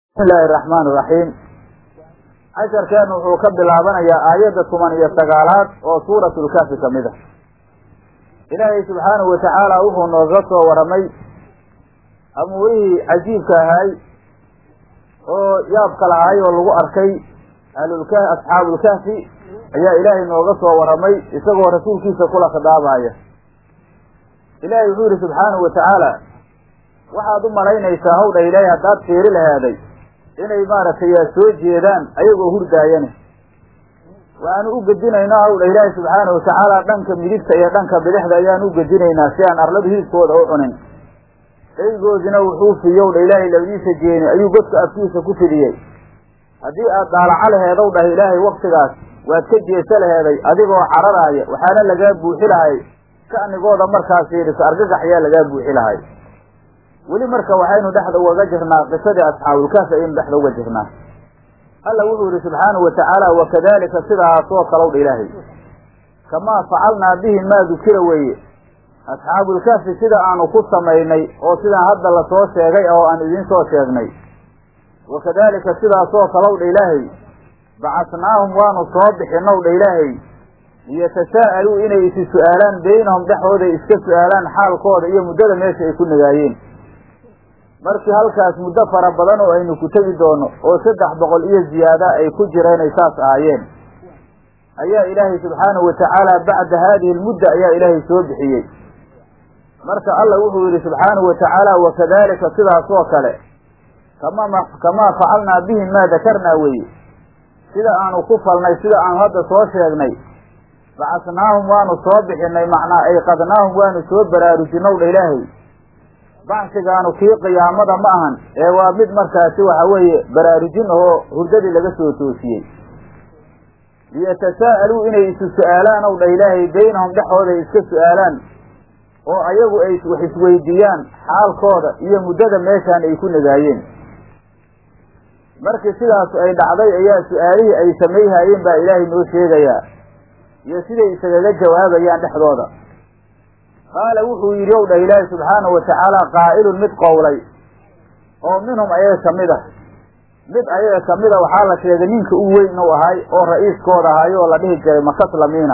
bismi illaahi araxmaan iraxiim casharkeenu wuxuu ka bilaabanayaa aayadda toban iyo sagaalaad oo suuratulkaafi ka mid a ilaahay subxaanahu watacaala wuxuu nooga soo waramay amuurihii cajiibka ahaay oo yaabka lahaay oo lagu arkay ahlulka asxaabulkahfi ayaa ilaahay nooga soo waramay isagoo rasuulkiisa kula khidaabaaya ilaahay wuxuu yihi subxaanahu watacaala waxaad u malaynaysaa hawdha ilaahay haddaad fiiri lahaaday inay maaragtay soo jeedaan ayagoo hurdaayane waxaanu u gedinaynaa hawdha ilaahay subxaanahu watacaala dhanka midigta iyo dhanka bidixda ayaanu u gedinaynaa si aan arlada hilibkooda u cunin eygoodina wuxuu fiyowdha ilaahay labadiisa jeeni ayuu godka afkiisa ku fidiyey haddii aad daalaco laheedow dhah ilaahay waktigaas waad ka jeesa laheeday adigoo cararaaya waxaana lagaa buuxi lahay ka'nigooda markaas fiiriso argagax ayaa lagaa buuxi lahay weli marka waxaynu dhexda ugaga jirnaa qisadii asxaabulkahfi ayaynu dhexda uga jirnaa alla wuxuu yihi subxaanahu watacaala wakadalika sidaasoo kalowdha ilaahay kamaa facalnaa bihi maa dukira weeye asxaabulkahfi sida aanu ku samaynay oo sidaan hadda lasoo sheegay oo aan idiin soo sheegnay wakadalika sidaasoo kalowdha ilaahay bacasnaahum waanu soo bixinowdha ilaahay liyatashaa'aluu inay isi su-aalaan beynahum dhexooday iska su-aalaan xaalkooda iyo muddada meesha ay ku nagaayeen markii halkaas muddo fara badan oo aynu ku tegi doono oo saddex boqol iyo ziyaada ay ku jireenay saas ahaayeen ayaa ilaahay subxaanahu watacaala bacda haadihi almudda ayaa ilaahay soo bixiyey marka alla wuxuu yidhi subxaanahu watacaala wakadalika sidaasoo kale kama kamaa facalnaa bihim maa dakarnaa weeye sida aanu ku falnay sida aanu hadda soo sheegnay bacasnaahum waanu soo bixinay macnaa ay qadnaahum waanu soo baraarujinowdha ilaahay bacsigaanu kii qiyaamada ma ahan ee waa mid markaasi waxa weeye baraarujin ahoo hurdadii laga soo toosiyey liyatashaa'aluu inay isu su-aalaan ow dha ilaahay beynahum dhexooda ay iska su-aalaan oo ayagu ay wax isweydiiyaan xaalkooda iyo muddada meeshaan ay ku nagaayeen markii sidaas ay dhacday ayaa su-aalihii ay samayhaayeen baa ilaahay noo sheegayaa iyo siday isagaga jawaabayaan dhexdooda qaala wuxuu yidhi ow dhah ilaahi subxaanahu watacaala qaa'ilun mid qowlay oo minhum ayaga kamid ah mid ayaga kamid a waxaa la sheegay ninka u weyn u ahay oo ra-iiskooda ahay oo la dhihi jiray makaslamiina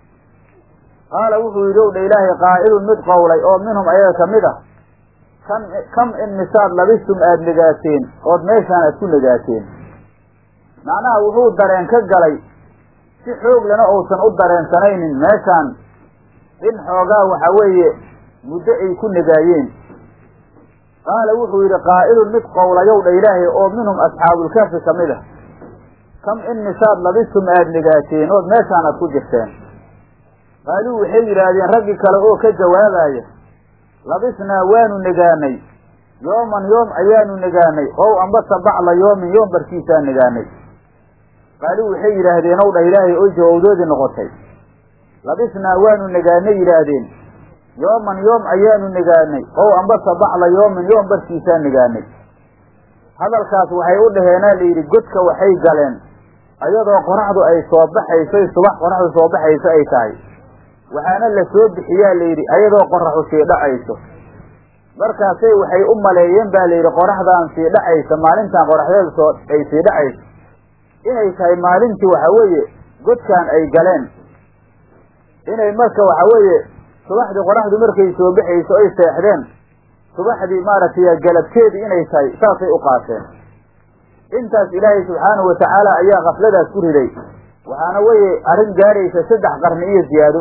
qaala wuxuu yidhi ow dha ilaahay qaa'ilun mid qowlay oo minhum ayaga kamid ah kam kam in misaad labistum aada negaateen ood meeshaan aad ku negaateen macnaha wuxuu dareen ka galay si xoog lena uusan u dareensanaynin meeshaan in xoogaa waxa weeye muddo ay ku negaayeen qaala wuxuu yidhi qaa'ilun mid qowlayow dha ilaahay oo minhum asxaabulkahfi ka mid ah kam in misaad labistum aada negaateen ood meeshaan aad ku jirteen qaaluu waxay yidhaahdeen raggii kale oo ka jawaabaya labisnaa waanu negaanay yooman yoom ayaanu negaanay ow ambasa bacla yoomin yoom barkiisaa negaanay qaaluu waxay yidhaahdeen ow dha ilaahay oy jawawdoodii noqotay labisnaa waanu negaanay yidhaahdeen yooman yoom ayaanu negaanay ow ambasa bacla yoomin yoom barkiisaa negaanay hadalkaas waxay u dhaheenaa layidhi godka waxay galeen ayadoo qoraxdu ay soo baxaysoy subax qoraxdu soo baxayso ay tahay waxaana la soo bixiyaa layidhi ayadoo qoraxu sii dhacayso markaasay waxay u maleeyeen baa layidhi qoraxdaan sii dhacaysa maalintan qoraxdeeda soo ay sii dhacayso inay tahay maalintii waxa weeye godkaan ay galeen inay marka waxa weeye subaxdii qoraxdu markay soo baxayso ay seexdeen subaxdii maaragtay galabteedii inay tahay saasay u qaateen intaas ilaahay subxaanahu watacaala ayaa kafladaas ku riday waxaana weye arrin gaaraysa saddex qarni iyo ziyaado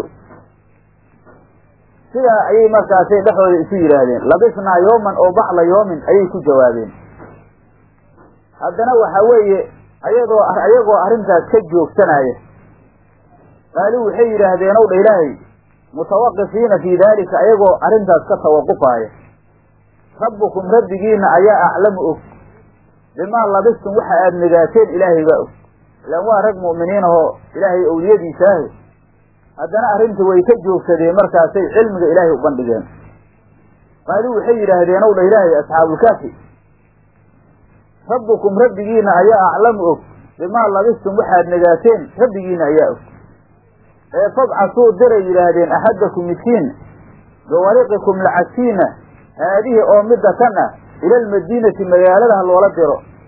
sidaa ayay markaasay dhexooda isu yidhaahdeen labisnaa yooman oo bacla yoomin ayay ku jawaabeen haddana waxa weeye ayadoo ayagoo arrintaas ka joogsanaya qaaluu waxay yidhaahdeen ow dha ilaahay mutawaqifiina fii daalika ayagoo arrintaas ka tawaqufaaya rabbukum rabbigiina ayaa aclamu og bimaa labistum waxa aada negaateen ilaahay baa og ilaan waa rag mu'miniin ahoo ilaahay owliyadiisaahe haddana arrinta way ka joogsadeen markaasay cilmiga ilaahay u bandhigeen qaaluu waxay yidhaahdeen ow dha ilaahay asxaabulkaafi rabbukum rabbigiina ayaa aclamu og bimaa labistum waxaad negaateen rabbigiina ayaa og ee fabcasuu diray yidhaahdeen axadakum midkiin biwariqikum lacagtiina haadihi oo midda kan ah ila almadiinati magaalada ha loola diro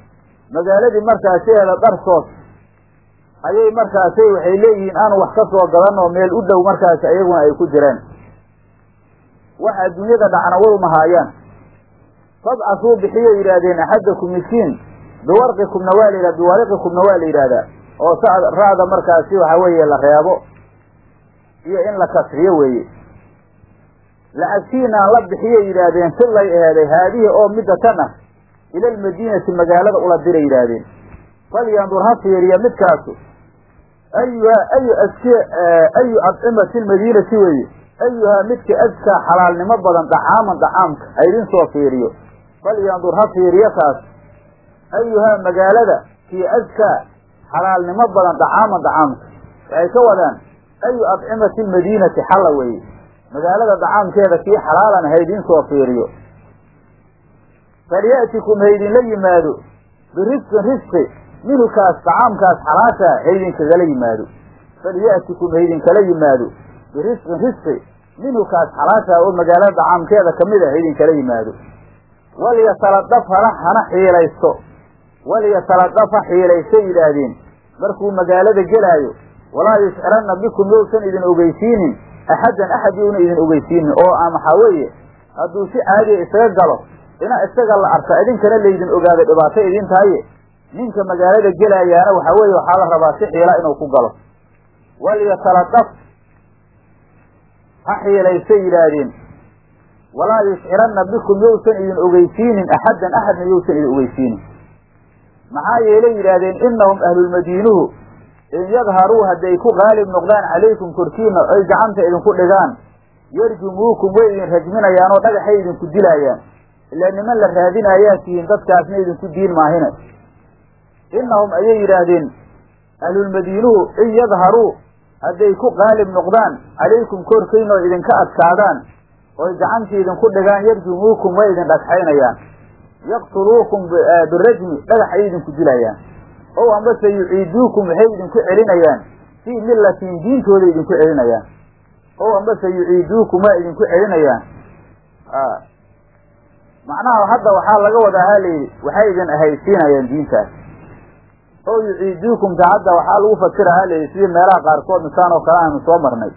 magaaladii markaasiheeda dharsoos ayay markaasi waxay leeyihiin aanu wax ka soo gadanoo meel u dhow markaasi ayaguna ay ku jireen wax adduunyada dhacna way mahaayaan fabcasuu bixiyay yidhaahdeen axadakum miskiin biwarqikumna waa la yidhahda biwariqikumna waa la yidhahdaa oo sa ra'da markaasi waxa weeye la reebo iyo in la kasxiyo weeye lacagtiinaan la bixiyay yidhaahdeen sillay aheeday haadihi oo midda tan ah ila almadiinati magaalada ula diray yidhaahdeen falyandur ha fiiriya midkaasu ayuha ayu ask ayu adcimati lmadiinati weeye ayuhaa midka askaa xalaalnimo badan dacaaman dacaamka ha idin soo fiiriyo falyandur ha fiiriyo kaas ayuhaa magaalada kii askaa xalaalnimo badan dacaaman dacaamka waxay ka wadaan ayu adcimati lmadiinati xalla weeye magaalada dacaamkeeda kii xalaalan ha idin soo fiiriyo falya'tikum ha idinla yimaado birisqin risqi minhu kaas dacaamkaas xalaasha ha idinkagala yimaado falya'tikum ha idinkala yimaado birisqin risqi minhu kaas xalaasha oo magaalada dacaamkeeda kamid a ha idinkala yimaado waliyataladaf hana hana xiilaysto waliyataladaf ha xiilaysto yidhaahdeen markuu magaalada gelaayo walaa yushciranna bikum yousan idin ogeysiinin axaddan axad youna idin ogeysiinin oo a maxaa weeye hadduu si caadiya isaga galo ina isaga la arka idinkana laydin ogaado dhibaato idin tahaye ninka magaalada gelaayaana waxaa weeye waxaa la rabaa si xiila inuu ku galo waliyataladaf ha xiilaystay yidhaahdeen walaa yushciranna bikum yousan idin ogeysiinin axaddan axadna yousan idin ogeysiinin maxaa yeelay yidhaahdeen inahum ahlulmadiinuhu in yadharuu hadday ku qaalib noqdaan calaykum korkiina oy gacanta idinku dhigaan yarjumuukum way idin rajminayaan oo dhagaxay idinku dilaayaan ilaa niman la raadinaayaa tihiin dadkaasna idinku diin maahine inahum ayay yidhaahdeen ahlulmadiinuhu in yadharuu hadday ku qaalib noqdaan calaykum korkiina oo idinka adkaadaan oy gacantii idinku dhigaan yarjumuukum way idin dhagxaynayaan yaqtuluukum birajmi dhagax ay idinku dilayaan ow ambase yuciiduukum waxay idinku celinayaan fii millatin diintooda idinku celinayaan ow ambase yuciiduukum waa idinku celinayaan macnaha hadda waxaa laga wadaa ha layidhi waxay idin ahaysiinayaan diintaas ow yuciiduukum ta hadda waxaa lagu fasira ha layidhi sidii meelaha qaarkood misaan oo kale aanu soo marnay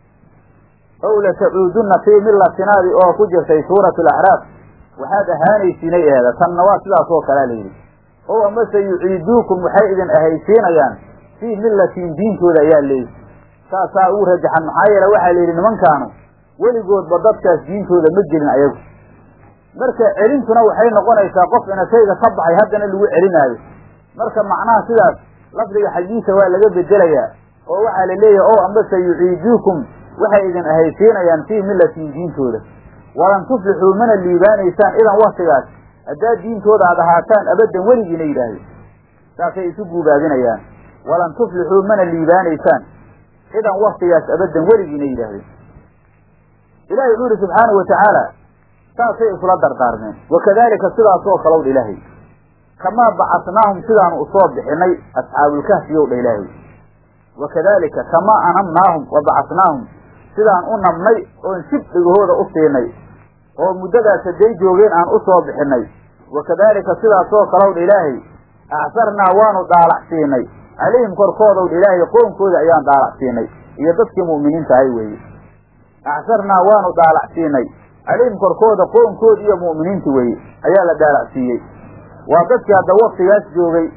ow latacuudunna fii millatinaadi oo ku jirtay suuratu alacraaf waxaad ahaanaysiinay eeda tanna waa sidaas oo kalea layidhi ow amase yuciiduukum waxay idin ahaysiinayaan fii millatin diintooda ayaa leeyihi saasaa ugu rajaxan maxaa yeele waxaa la yidhi nimankaanu weligoodba dadkaas diintooda ma gelin ayagu marka celintuna waxay noqonaysaa qof inashayga ka baxay haddana lagu celinaayo marka macnaha sidaas lafdiga xaggiisa waa laga bedelayaa oo waxaa la leeyahay ow ambase yuciiduukum waxay idin ahaysiinayaan fii millatin diintooda walan tuflixuu mana liibaanaysaan idan waktigaas haddaad diintooda aad ahaataan abaddan weligiina yidhaahde saasay isu guubaabinayaan walan tuflixuu mana liibaanaysaan idan waktigaas abaddan weligiina yidhaahdeen ilahay wuxuu yihi subxaana wa tacaala saasay isula dardaarmeen wakadalika sidaasoo kalow dha ilaahay kamaa bacasnaahum sidaanu usoo bixinay asxaabulkahfiyow dha ilaahay wakadalika kamaa anamnaahum wa bacasnaahum sidaan u nabnay oon shib dhigahooda u siinay oo muddadaas hadday joogeen aan u soo bixinay wakadaalika sidaasoo kalow dha ilaahay acsarnaa waanu daalac siinay calayhim korkoodow dha ilaahay qoonkooda ayaan daalac siinay iyo dadkii mu'miniinta ahay weeye acsarnaa waanu daalac siinay calayhim korkooda qoonkoodi iyo mu'miniinta weeye ayaa la daalac siiyey waa dadkii hadda waktigaas joogay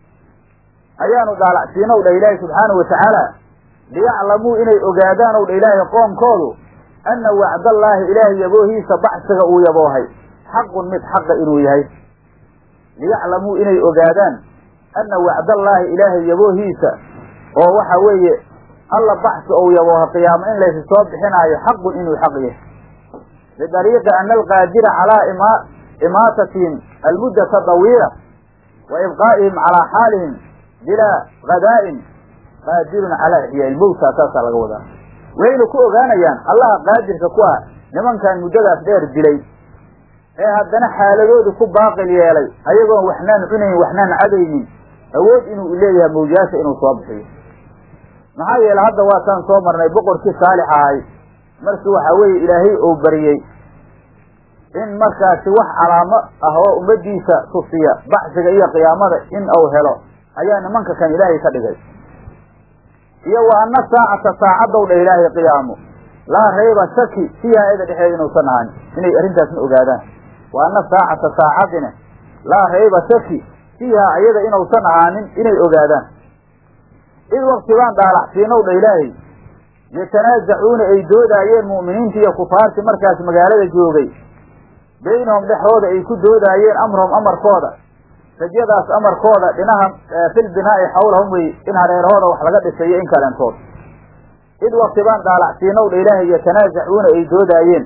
ayaanu daalac siinow dha ilaahay subxaana wa tacaala liyaclamuu inay ogaadaan ow dha ilaahay qoomkoodu anna wacdallaahi ilaahay yaboohiisa bacsiga uu yaboohay xaqun mid xaqa inuu yahay liyaclamuu inay ogaadaan anna wacdallaahi ilaahay yaboohiisa oo waxa weeye alla bacsi ou yabooha qiyaamo in laysu soo bixinaayo xaqun inuu xaq yahay bidariiqi ana alqaadira calaa ima imaatatihim almuddata dawiila wa ibqaa'ihim calaa xaalihim bilaa gadaa'in qaadirun calaa ixyaai lmowta saasaa laga wadaa wayna ku ogaanayaan allaha qaadirka ku ah nimankan muddadaas dheer dilay ee haddana xaaladoodu ku baaqil yeelay ayagoon waxnaan cunayn waxnaan cadaynin awood inuu leeyahay mawjaasha inuu soo bixiyo maxaa yeele hadda waataan soo marnay boqorkii saalix ahay markii waxaa weeye ilaahay ou bariyey in markaasi wax calaamo ah oo ummaddiisa tusiya baxsiga iyo qiyaamada in uu helo ayaa nimanka kan ilaahay ka dhigay iyo wa anna saacata saacadow dha ilaahay qiyaamo laa rayba shaki fiiha eda dhexeeda inuusan ahaanin inay arrintaasna ogaadaan wa anna saacata saacadina laa rayba shaki fiiha iyada inuusan ahaanin inay ogaadaan id wakti baan dhaalacsiinow dha ilaahay yatanaasacuuna ay doodaayeen mu'miniinta iyo kufaarti markaas magaalada joogay baynahum dhexdooda ay ku doodaayeen amrahum amarkooda rajadaas amarkooda dhinaha fil binaa'i xawlahum wey in hareerahooda wax laga dhisayo in kaleentood id wakti baan dhaalacsiinow dha ilaahay yatanaasacuuna ay doodaayeen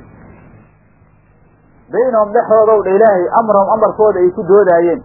baynahum dhexdoodow dha ilaahay amrahum amarkooda ay ku doodaayeen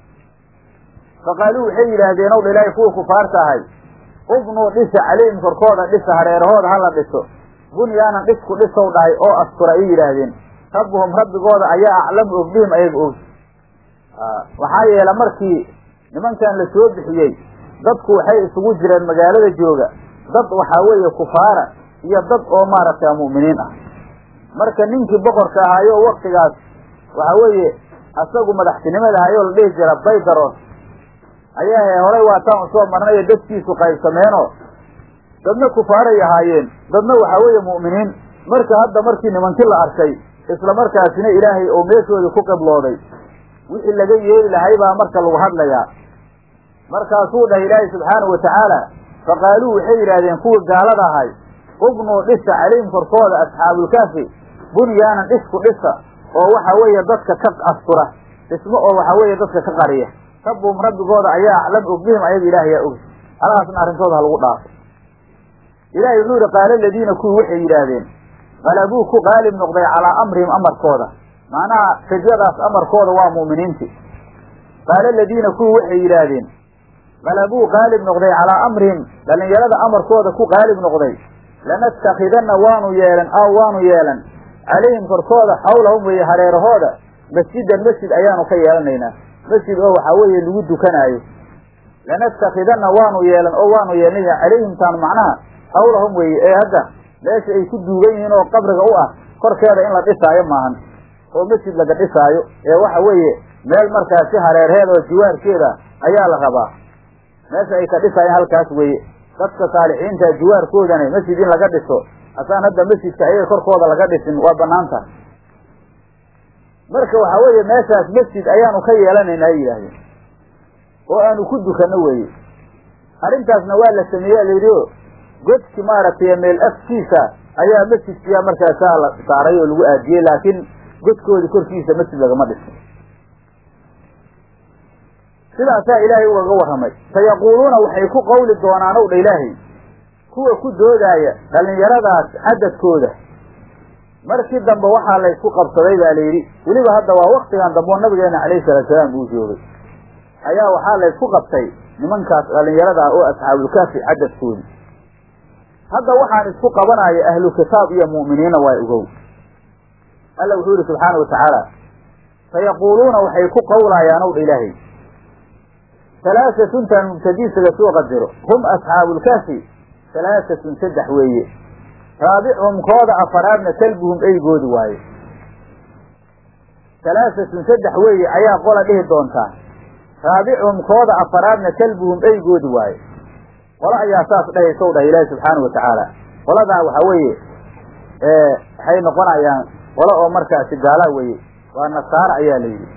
faqaaluu waxay yidhaahdeen ow dha ilaahay kuwa kufaarta ahay ubnuu dhisa caleyhim korkooda dhisa hareerahooda hala dhiso bunyaanan dhisku dhisow dhahay oo astura ay yidhaahdeen rabbuhum rabbigooda ayaa aclamu og bihim ayaga og waxaa yeele markii nimankan la soo bixiyey dadku waxay isugu jireen magaalada jooga dad waxaa weeye kufaara iyo dad oo maaragtay mu'miniin ah marka ninkii boqorka ahaayo waktigaas waxaa weeye asagu madaxtinimada ahayoo la dhihi jira baydaros ayaa horay waataan usoo marnayo dadkiisu qaybsameenoo dadna kufaaray ahaayeen dadna waxaa weeye mu'miniin marka hadda markii nimankii la arkay isla markaasina ilaahay oo meeshoodii ku qiblooday wixii laga yeeli lahay baa marka lagu hadlayaa markaasuu dhahay ilaahay subxaanahu watacaala faqaaluu waxay yidhaahdeen kuwii gaalada ahay ubnuu dhisa calayhim korkooda asxaabulkaafi bunyaanan dhisku dhisa oo waxa weeye dadka ka astura dhismo oo waxa weeye dadka ka qariya rabbuhum rabbigooda ayaa aclam og bihim ayaga ilaahay yaa ogi halahaasna arrintooda ha lagu dhaafo ilahay wuxuu yihi qaala aladiina kuwii waxay yidhaahdeen qalabuu ku qaalib noqday calaa amrihim amarkooda macnaha rajadaas amarkooda waa mu'miniinti qaala aladiina kuwii waxay yidhaahdeen qalabuu qaalib noqday calaa amrihim dhallinyarada amarkooda ku qaalib noqday lanattakhidanna waanu yeelan aw waanu yeelan calayhim korkooda xawlahum weeye hareerahooda masjidan masjid ayaanu ka yeelanaynaa masjid oo waxaa weeye lagu dukanaayo lanattakhidanna waanu yeelan oo waanu yeelnaya calayhim taan macnaha xawlahum weeye ee hadda meesha ay ku duugan yihiin oo qabriga u ah korkeeda in la dhisaayo maahan oo masjid laga dhisaayo ee waxa weeye meel markaasi hareerheed oo jiwaarkeeda ayaa la rabaa meesha ay ka dhisaayeen halkaas weeye dadka saalixiinta jiwaarkoodana masjid in laga dhiso asaan hadda masjidka ayaga korkooda laga dhisin waa banaan tahay marka waxaa weeye meeshaas masjid ayaanu ka yeelanayna ay yidhaahdeen oo aanu ku dukanno weeye arrintaasna waa la sameeye layidhi o godki maaragtay meel afkiisa ayaa masjidkiya markaasaa la saaray oo lagu aadiyey laakiin godkoodi korkiisa masjid lagama dhisin sidaasaa ilaahay ugaga warramay sayaquuluuna waxay ku qawli doonaan ow dha ilaahay kuwa ku doodaaya dhallinyaradaas cadadkooda markii dambe waxaa laysku qabsaday baa layidhi weliba hadda waa waktigan dambe oo nabigeena calayhi salaatu salaam uu joogay ayaa waxaa laysku qabtay nimankaas dhallinyarada ah oo asxaabulkaafi cadadkoodi hadda waxaan isku qabanaya ahlu kitaab iyo mu'miniinna waa ogow alla wuxuu yihi subxaana watacaala sayaquuluuna waxay ku qawlayaan ow dha ilaahay halaasatuntan mubtadiisaga soo qadiro hum asxaabulkaafi halaaatun saddex weeye raabichum kooda afaraadna kalbuhum eygoodi waaye halaaatun saddex weeye ayaa qola dhihi doontaa raabichum kooda afaraadna kalbuhum eygoodi waaye qolo ayaa saas dhahaysow dhahay ilaahi subxaana wa tacaala qoladaa waxaa weeye waxay noqonayaan qolo oo markaasi gaala weeye waa nasaara ayaa la yidhi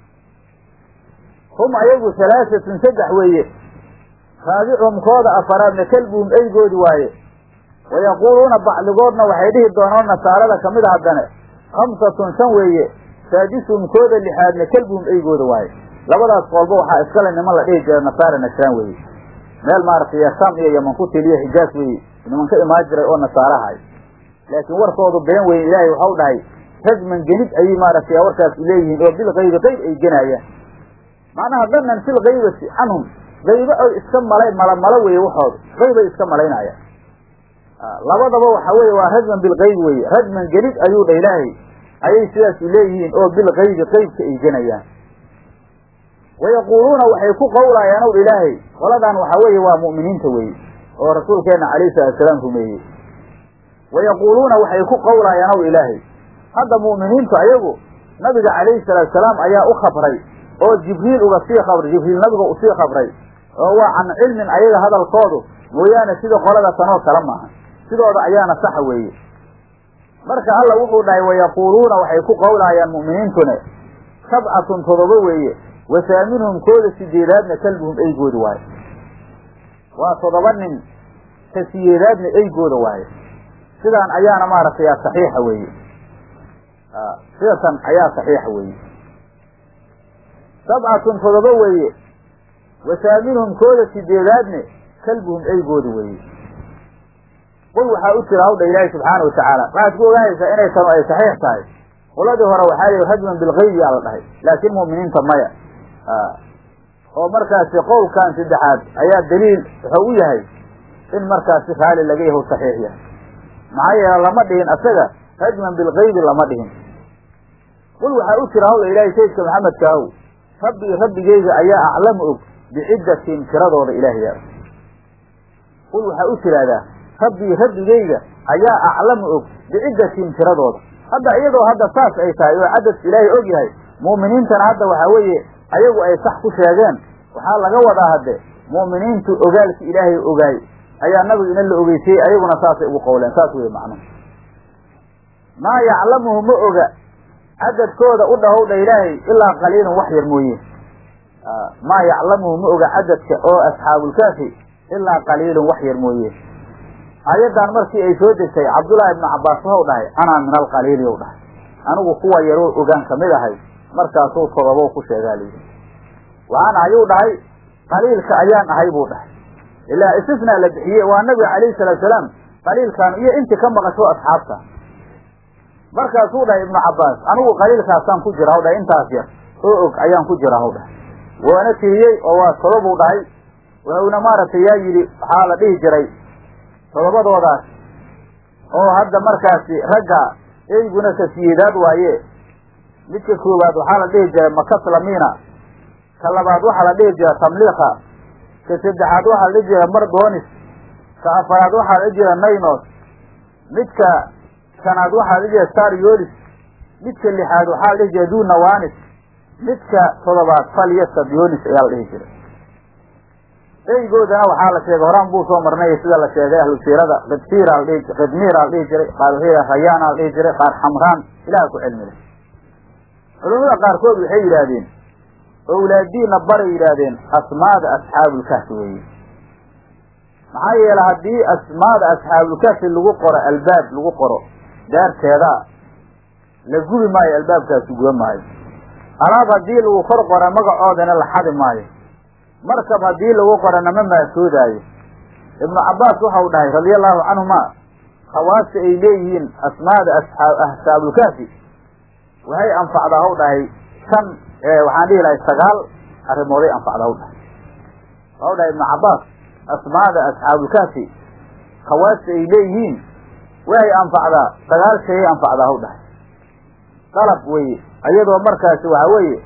hum ayagu halaaatun saddex weeye raabichum kooda afaraadna kalbuhum eygoodi waaye wayaquuluuna bacdigoodna waxay dhihi doonaan nasaarada kamid a haddane khamsatun shan weeye saadisuhum kooda lixaadna kelbuhum eygooda waaye labadaas qoolba waxaa iskale niman la dhihi jira nasaara nasraan weeye meel maaragtay sham iyo yaman ku tiliyo xijaas weeye niman ka imaan jiray oo nasaarahay laakiin warkoodu been weyn ilaahay waxau dhahay rajman genid ayay maaragtay warkaas leeyihiin oo bilkaybi qayb ay genaayaan macnaha danan fil kaybati canhum qaybo oy iska malay malamalo weeye waxooda qaybay iska malaynayaan labadaba waxa weeye waa rajman bilkaybi weye rajman genid ayuu dha ilaahay ayay sidaas leeyihiin oo bilkaybi qaybka ay genayaan wayaquuluuna waxay ku qawlayaan ow ilaahay qoladan waxaa weeye waa mu'miniinta weye oo rasuulkeena calayhi salatu salaam rumeeyey wayaquuluuna waxay ku qawlayaan ow ilaahay hadda mu'miniintu ayagu nabiga calayhi salaatu salaam ayaa u khabray oo jibriil uga sii khabray jibriil nabiga usii khabray oo waa can cilmin ayaga hadalkoodu mooyaane sida qolada tanoo kale maaha sidooda ayaana saxa weeye marka alla wuxuu dhahay wayaquuluuna waxay ku qowlaayaan mu'miniintune sabcatun todoba weeye wasaaminhum kooda sideedaadna kalbuhum eygooda waaye waa todoba nin ka siyeedaadna eygooda waaye sidaan ayaana maaragtay saxiixa weeye sidatan ayaa saxiixa weeye sabcatun todoba weeye wasaaminhum kooda sideedaadne kalbuhum eygooda weeye qul waxaa u tira hawdha ilaahi subxaana watacaala waxaad ku ogaanaysaa inay tanu ay saxiix tahay qoladii hore waxaa yihi rajman bilgaybi yaa la dhahay laakiin mu'miniinta maya oo markaasi qowlkan saddexaad ayaa daliil wuxuu u yahay in markaasi raali laga yaho saxiix yahay maxaa yeele lama dhihin asaga rajman bilgaybi lama dhihin qul waxaa u tira hawdha ilaahay sayidka maxamedka ahow rabbii rabbigeyga ayaa aclamu og biciddatin tiradooda ilaahay og qul waxaa u tiraahdaa rabbii rabbigeyga ayaa aclamu og biciddatin tiradooda hadda iyadoo hadda saas ay tahay oo cadad ilaahay og yahay mu'miniintana hadda waxaa weeye ayagu ay sax ku sheegeen waxaa laga wadaa hadde mu'miniintu ogaalki ilaahay ogaay ayaa nabiga ina la ogeysayey ayaguna saasay ugu qowleen saas weye macnuhu maa yaclamuhu ma oga cadadkooda u dhahowdha ilaahay ilaa qaliilun wax yar mooye maa yaclamuhu ma oga cadadka oo asxaabulkaafi ilaa qaliilun wax yar mooye aayaddan markii ay soo degtay cabdullaahi ibnu cabbaas waxau dhahay anaa min alqaliili ou dhahay anigu kuwa yaroo ogaan kamid ahay markaasuu todobow ku sheegaa layidhi waxaan ahayuu dhahay qaliilka ayaan ahay buu dhahay ilaa istisnaa la bixiye waa nabiga calayhi salaatu salaam qaliilkaan iyo intii ka maqasho asxaabta markaasuu dhahay ibnu cabbaas anigu qaliilkaasaan ku jira haw dhahay intaas yar oo og ayaan ku jira haw dhahay waana tiriyey oo waa todobuu dhahay wuxuuna maaragtay yaa yidhi waxaa la dhihi jiray todobadoodaas oo hadda markaasi ragga eyguna ka siyeedaad waaye midka koowaad waxaa la dhihi jiray makaslamiina ka labaad waxaa la dhihi jiray tamliika ka saddexaad waxaa la dhihi jiray mardonis ka afaraad waxaa la dhihi jiray naynos midka shanaad waxaa la dhihi jiray staryolis midka lixaad waxaa la dhihi jiray dunawanis midka todobaad falyasabyonis ayaa la dhihi jiray eygoodana waxaa la sheegay horaan buu soo marnay sida la sheegay ahlu siirada qidfiira ladhihi qidmiira la dhihi jiray qaar waxay rayaana la dhihi jiray qaar xamraan ilaha ku cilmi leh culamada qaarkood waxay yidhaahdeen owlaadiina baray yidhaahdeen asmaada asxaabulkahfi weeye maxaa yeele haddii asmaada asxaabulkahfi lagu qoro albaab lagu qoro daarteeda la gubi maayo albaabkaasi guba maayo alaab haddii lagu kor qoro magacoodana la xadi maayo markab haddii lagu qorana ma maasoodaayo ibnu cabbaas waxau dhahay radia allahu canhuma khawaasta ay leeyihiin asmaada asxaabulkaafi waxay anfacdaa haw dhahay shan waxaan dhihi lahay sagaal arrimooday anfacda haw dhahay waxau dhahay ibnu cabbaas asmaada asxaabulkaafi khawaasta ay leeyihiin waxay anfacdaa sagaal shayay anfacdaa haw dhahay dalab weye iyadoo markaasi waxaa weeye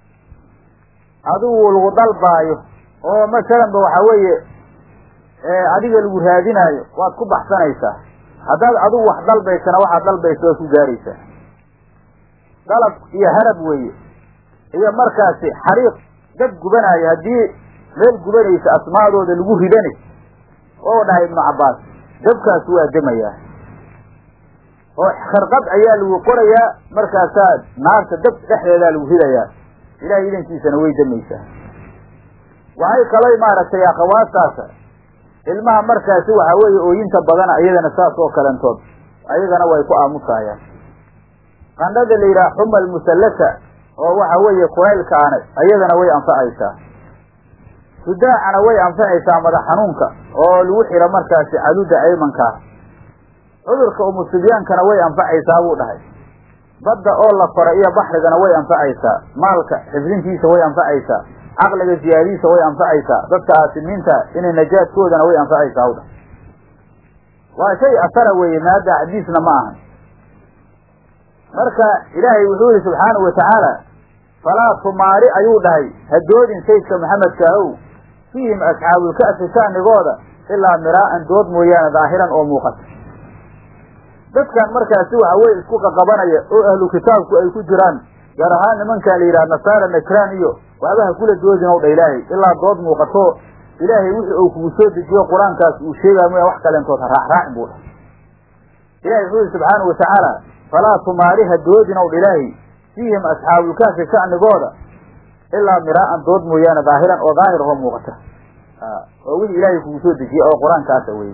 adigu lagu dalbaayo oo masalanba waxaa weeye adiga lagu raadinaayo waad ku baxsanaysaa haddaad adigu wax dalbaysana waxaad dalbaysa waad ku gaaraysaa dalab iyo harab weeye iyo markaasi xariiq dad gubanaayo haddii meel gubanaysa asmaadooda lagu ridani oo dhahay ibnu cabbaas dabkaas waa demayaa oo kharqad ayaa lagu qorayaa markaasaa naarta dab dhexdeedaa lagu ridayaa ilahay idankiisana way damaysaa waxay kalay maaragtay akhawaastaasa ilmaha markaasi waxaa weeye ooyinta badana iyadana saas oo kalentood ayagana way ku aamusayaan qandhada la yidhaha xuma almusallasa oo waxa weeye kulaylkaana iyadana way anfacaysaa sudaacana way anfacaysaa madax xanuunka oo lagu xiro markaasi caduda aymankaa cudurka umusubyaankana way anfacaysaa buu dhahay badda oo la kora iyo baxrigana way anfacaysaa maalka xifdintiisa way anfacaysaa caqliga ziyaadiisa way anfacaysaa dadka aasimiinta inay najaadkoodana way anfacaysaa hawdha waa shay asara weeye maada xadiisna ma ahan marka ilaahay wuxuu yihi subxaanahu watacaala falaa tumaari ayuu dhahay hadoodin saydka maxamedka ahow fiihim asxaabulka'fi shaanigooda ilaa miraa'an dood mooyaane daahiran oo muuqata dadkan markaasi waxa weye isku qaqabanaya oo ahlu kitaabku ay ku jiraan gaar ahaan nimankaan la yidhaha nasaara najraan iyo waxba ha kula doodin ow dha ilaahay ilaa dood muuqato ilaahay wixii uu kugu soo dejiyo qur-aankaas uu sheegaayo mooya wax kaleentood ha raacraacin buu dhahay ilahay wuxuu yihi subxaanau watacaala falaa tumaari ha doodin ow dha ilaahay fiihim asxaabulkaafi sha'nigooda ilaa miraa'an dood mooyaane daahiran oo daahir oo muuqata oo wixii ilaahay kugu soo dejiyey oo qur-aankaasa weye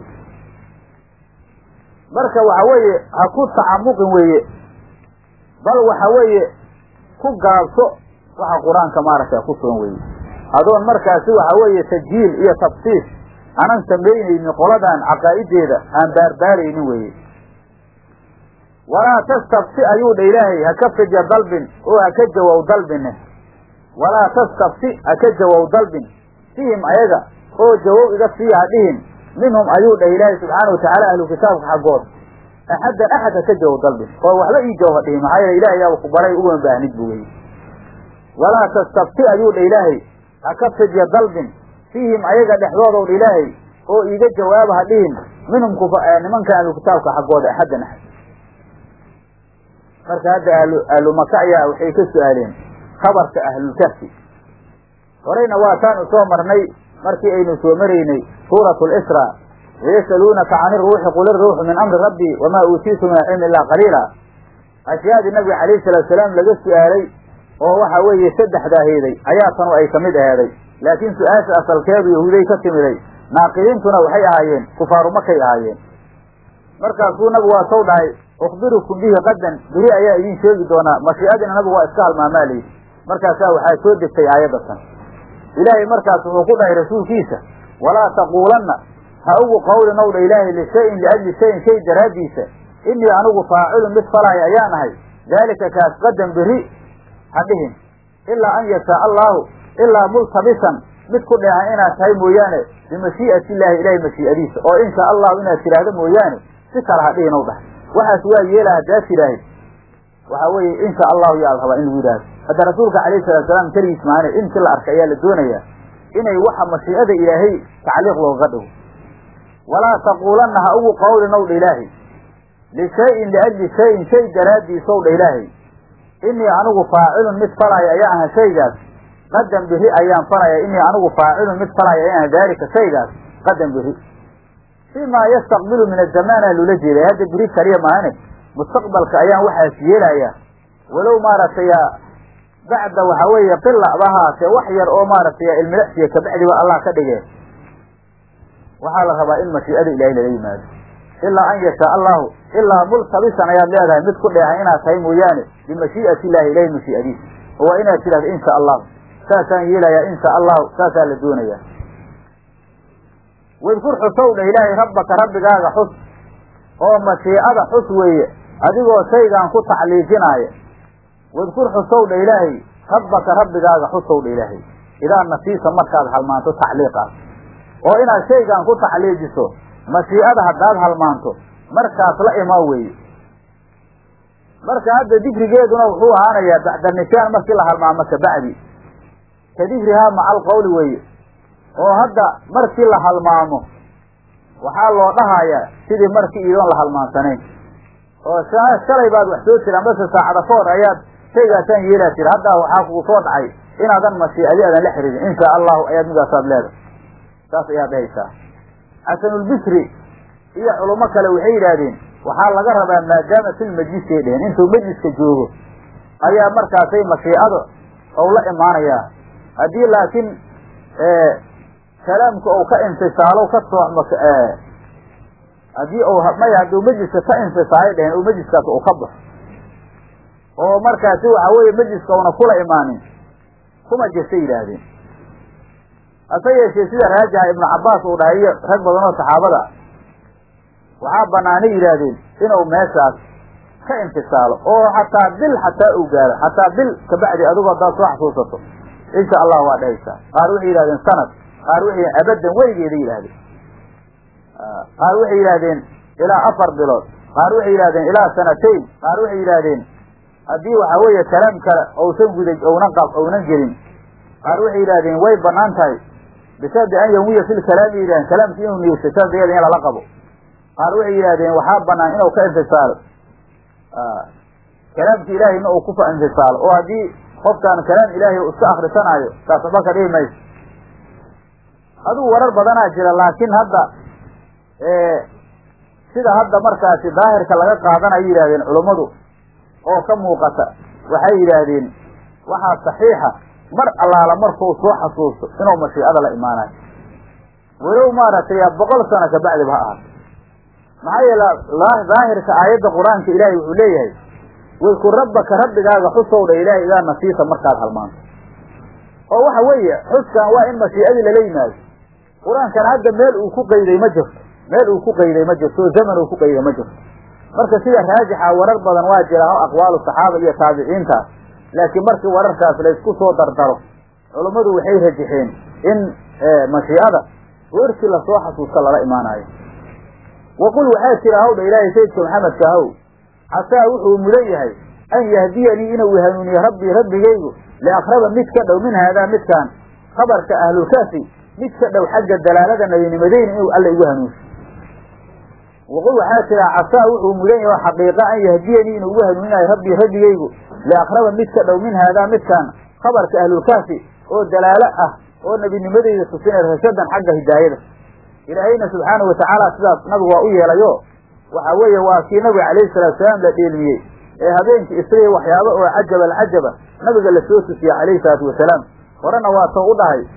marka waxa weeye ha ku tacamuqin weeye bal waxa weeye ku gaabso waxa qur-aanka maaragta ku sugan weye adoon markaasi waxa weeye tajhiil iyo tafsiis aanan samaynaynin qoladan caqaa'ideeda aan baarbaaraynin weeye walaa tastabsi ayuu dha ilaahay ha ka fidya dalbin oo ha ka jawow dalbine walaa tastabsi ha ka jawow dalbin fihim ayaga oo jawow iga sii ha dhihin minhum ayuu dhah ilaahay subxaana watacaala ahlu kitaabka xaggood axaddan axad ha ka jawow dalbin oo waxba ii jawow ha dhihin maxaa yeele ilahay yaa ku baray ugama baahnid bu weye walaa tastabti ayuu dha ilaahay ha ka fidya dalbin fiihim ayaga dhexdoodow dha ilaahay oo iiga jawaaba ha dhihin minhum nimanka ahlu kitaabka xaggooda axaddan axad marka hadda ahlu ahlu maka ayaa waxay ka su-aaleen khabarka ahlulkahfi horeyna waataan soo marnay markii aynu soo maraynay suurat lisra wayasaluunaka can iruuxi qul iruuxu min amri rabbi wamaa uutiitu min alcilmi illaa qaliila ashyaadii nabiga calayhi salaatu salaam laga su-aalay oo waxa weeye saddexdaaheeday ayaa tanu ay kamid aheeday laakiin su-aasha asalkeedu yahuuday ka timiday naaqidiintuna waxay ahaayeen kufaaru makay ahaayeen markaasuu nabigu waa sow dhahay ukhbirukum bihi qadan beri ayaa idin sheegi doonaa mashiicadiina nabigu waa iska halmaamaa layidhi markaasaa waxaa soo degtay aayadatan ilaahay markaas wuxuu ku dhahay rasuulkiisa walaa taquulanna ha ugu qawlin ow dha ilaahay lishayin liajli shayin shay daraaddiisa inii anigu faacilun mid falaya ayaan ahay daalika kaas qadan beri ha dhihin ilaa an yashaa allaahu ilaa multabisan mid ku dheehan inaad tahay mooyaane bimashii'ati illaahi ilaahay mashii'adiisa oo inshaa allahu inaad tidhaahdo mooyaane si kale ha dhihin ow dhahay waxaas waa yeela haddaad tidhaahid waxa weeye insha allahu yaa la rabaa in lagu yidhaahdo hadda rasuulka calayhi salatu salaam keligiis maane intii la arkay ayaa la doonayaa inay waxa mashiicada ilaahay tacliiq looga dhigo walaa taquulanna ha ugu qawlin ow dha ilaahay lishayin liajli shayin shay daraaddiis ow dha ilaahay inii anigu faacilun mid falaya ayaa aha shaygaas qadan biri ayaan falaya inii anigu faacilun mid falaya ayaan aha daalika shaygaas qadan biri fimaa yastaqbilu min azamaana loola jeeday hadda biri kaliya maahane mustaqbalka ayaan waxaas yeelaya walow maaragtay bacda waxa weeye qila ba ahaatee wax yar oo maaragtay ilmilexsiya kabacdiba allah ka dhige waxaa la rabaa in mashiicada ilahay lala yimaado ilaa an yashaa allahu ilaa multabisan ayaad leedahay mid ku dheehan inaad tahay mooyaane bimashii'ati illahi ilahay mashiicadiisa oo waa inaad tidhahdo insha allahu saasaan yeelayaa insha allahu saasaa la doonayaa wadkur xusow dha ilaahay rabbaka rabbigaaga xus oo mashiicada xus weeye adigoo shaygaan ku tacliijinaaya wadkur xusow dha ilaahay rabbaka rabbigaaga xusow dha ilaahay idaa nasiisa markaad halmaanto tacliiqaas oo inaad shaygaan ku tacliijiso mashiicada haddaad halmaanto markaas la imaa weeye marka hadda dikrigeeduna wuxuu ahaanayaa bacda nishaan markii la halmaamo kabacdi ka dikrihaa maca alqawli weeye oo hadda markii la halmaamo waxaa loo dhahayaa sidii markii iidoon la halmaansanayn oo shalay baad wax soo tiri ambase saacada ka hor ayaad shaygaasaan yeelaa tiri haddaa waxaa kugu soo dhacay inaadan mashiicadi aadan la xiriirin insha allahu ayaad midaasaad leedahay saas ayaad dhahaysaa xasanulbisri iyo culamo kale waxay yidhaahdeen waxaa laga rabaa maadaama fil majlisay dheheen intuu majliska joogo ayaa markaasay mashiicada ou la imaanayaa haddii laakiin kalaamka ou ka infisaalo ka sooxmo haddii u maya hadduu majliska ka infisaalay dheheen oo majliskaas uu ka baxo oo markaasi waxa weeye majliska una kula imaanin kuma jirta yidhaahdeen hase yeeshee sida raajixa ibnu cabbaas uu dhahay iyo rag badan oo saxaabada waxaa banaanay yidhaahdeen inuu meeshaas ka infisaalo oo xataa bil xataa uu gaaro xataa bil kabacdi adigu haddaad soo xasuusato insha allah waa dhahaysaa qaar waxay yidhahdeen sanad qaar waxay abadan weligeeda yidhahdeen qaar waxay yidhahdeen ilaa afar bilood qaar waxay yidhahdeen ilaa sanatayn qaar waxay yidhahdeen haddii waxa weeye kalaam kale ousan guda ounan qab ounan gelin qaar waxay yidhahdeen way banaan tahay bishardi an yawiya fil kalaami yidhahdeen kalaamki inuu niyeysto shardigeeda in lala qabo qaar waxay yidhahdeen waxaa banaan inuu ka infisaalo kalaamka ilaahayna uu ku infisaalo oo haddii qofkaan kalaam ilaahay u iska akrisanaayo taas waxba ka dhihi mayso adigu warar badanaa jira laakiin hadda sida hadda markaasi daahirka laga qaadanayo yidhahdeen culummadu oo ka muuqata waxay yidhaahdeen waxaa saxiixa mar allaala markuu soo xasuusto inuu mashiicada la imaanayo walow maaragtay boqol sano kabacdiba ha ahaato maxaa yeele daahirka aayadda qur-aanka ilaahay wuxuu leeyahay wayku rabbaka rabbigaaga xusowdha ilaahay idaa nasiisa markaad halmaanto oo waxa weeye xuskan waa in mashiicadii lala yimaado qur-aankana hadda meel uu ku qayday ma jirto meel uu ku qayday ma jirto oo zaman uu ku qayday ma jirto marka sida raajixa warar badan waa jira o aqwaalu saxaaba iyo taabiciintaas laakiin markii wararkaas laysku soo dardaro culummadu waxay rajixeen in mashiicada goortii lasoo xasuusta lala imaanayo waqul waxaa jira hawdha ilaahay sayidka maxamedka ahow casaa wuxuu mudan yahay an yahdiyanii inuu hanuuniye rabbii rabbigaygu liakraba mid ka dhow min haadaa midkaan khabarka ahlulkaafi mid ka dhow xagga dalaalada nabinimadeyna inuu alla igu hanuunso waqul waxaa jira casaa wuxuu mudan yahay oo xaqiiqa an yahdiyanii inuu igu hanuuninayo rabbii rabbigaygu liakraba mid ka dhow min haadaa midkaan khabarka ahlulkaafi oo dalaalo ah oo nebinimadeyda tusinay rashadan xagga hidaayada ilaahayna subxaanau watacaala sidaas nabigu waa u yeelayo waxa weeye waa kii nabiga calayhi salatu salaam la dheelmiyey ee habeenkii isriya waxyaaba oo cajab alcajaba nabiga lasoo tusiyey calayhi salaatu wasalaam horena waa too u dhahay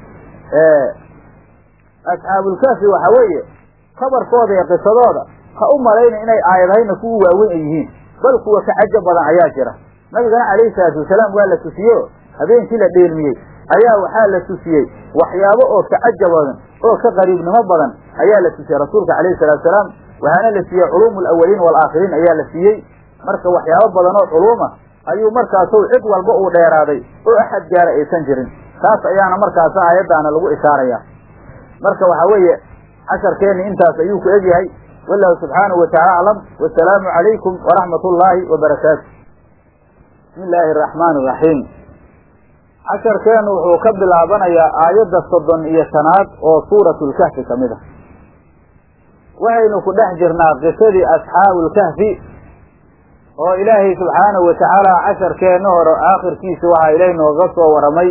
asxaabulkaafi waxa weeye khabarkooda iyo qisadooda ha u malayna inay aayadahayna kuwa waaweyn ay yihiin bal kuwa ka cajab badan ayaa jira nabigana calayhi salaatu wasalaam waa la tusiyeyo habeenkii la dheelmiyey ayaa waxaa la tusiyey waxyaabo oo ka cajab badan oo ka qariibnimo badan ayaa la tusiyey rasuulka calayhi salatu wasalaam waxaana la siiyey culuumu alawaliin waalaakhiriin ayaa la siiyey marka waxyaabo badan oo culuuma ayuu markaasow cid walba uu dheeraaday oo axad gaara aysan jirin taas ayaana markaas aayaddaana lagu ishaaraya marka waxaa weeye casharkeenni intaas ayuu ku egyahay wallahu subxaanahu wataala aclam wasalaamu calaykum waraxmat ullaahi wabarakaatu bismi illaahi araxmaani iraxiim casharkeennu wuxuu ka bilaabanayaa aayadda soddon iyo shanaad oo suuratulkahfi ka mid ah waxaynu ku dhex jirnaa qisadii asxaabulkahfi oo ilaahay subxaanahu watacaala casharkeenna hore aakhirkiisa waxaa ilaahay nooga soo waramay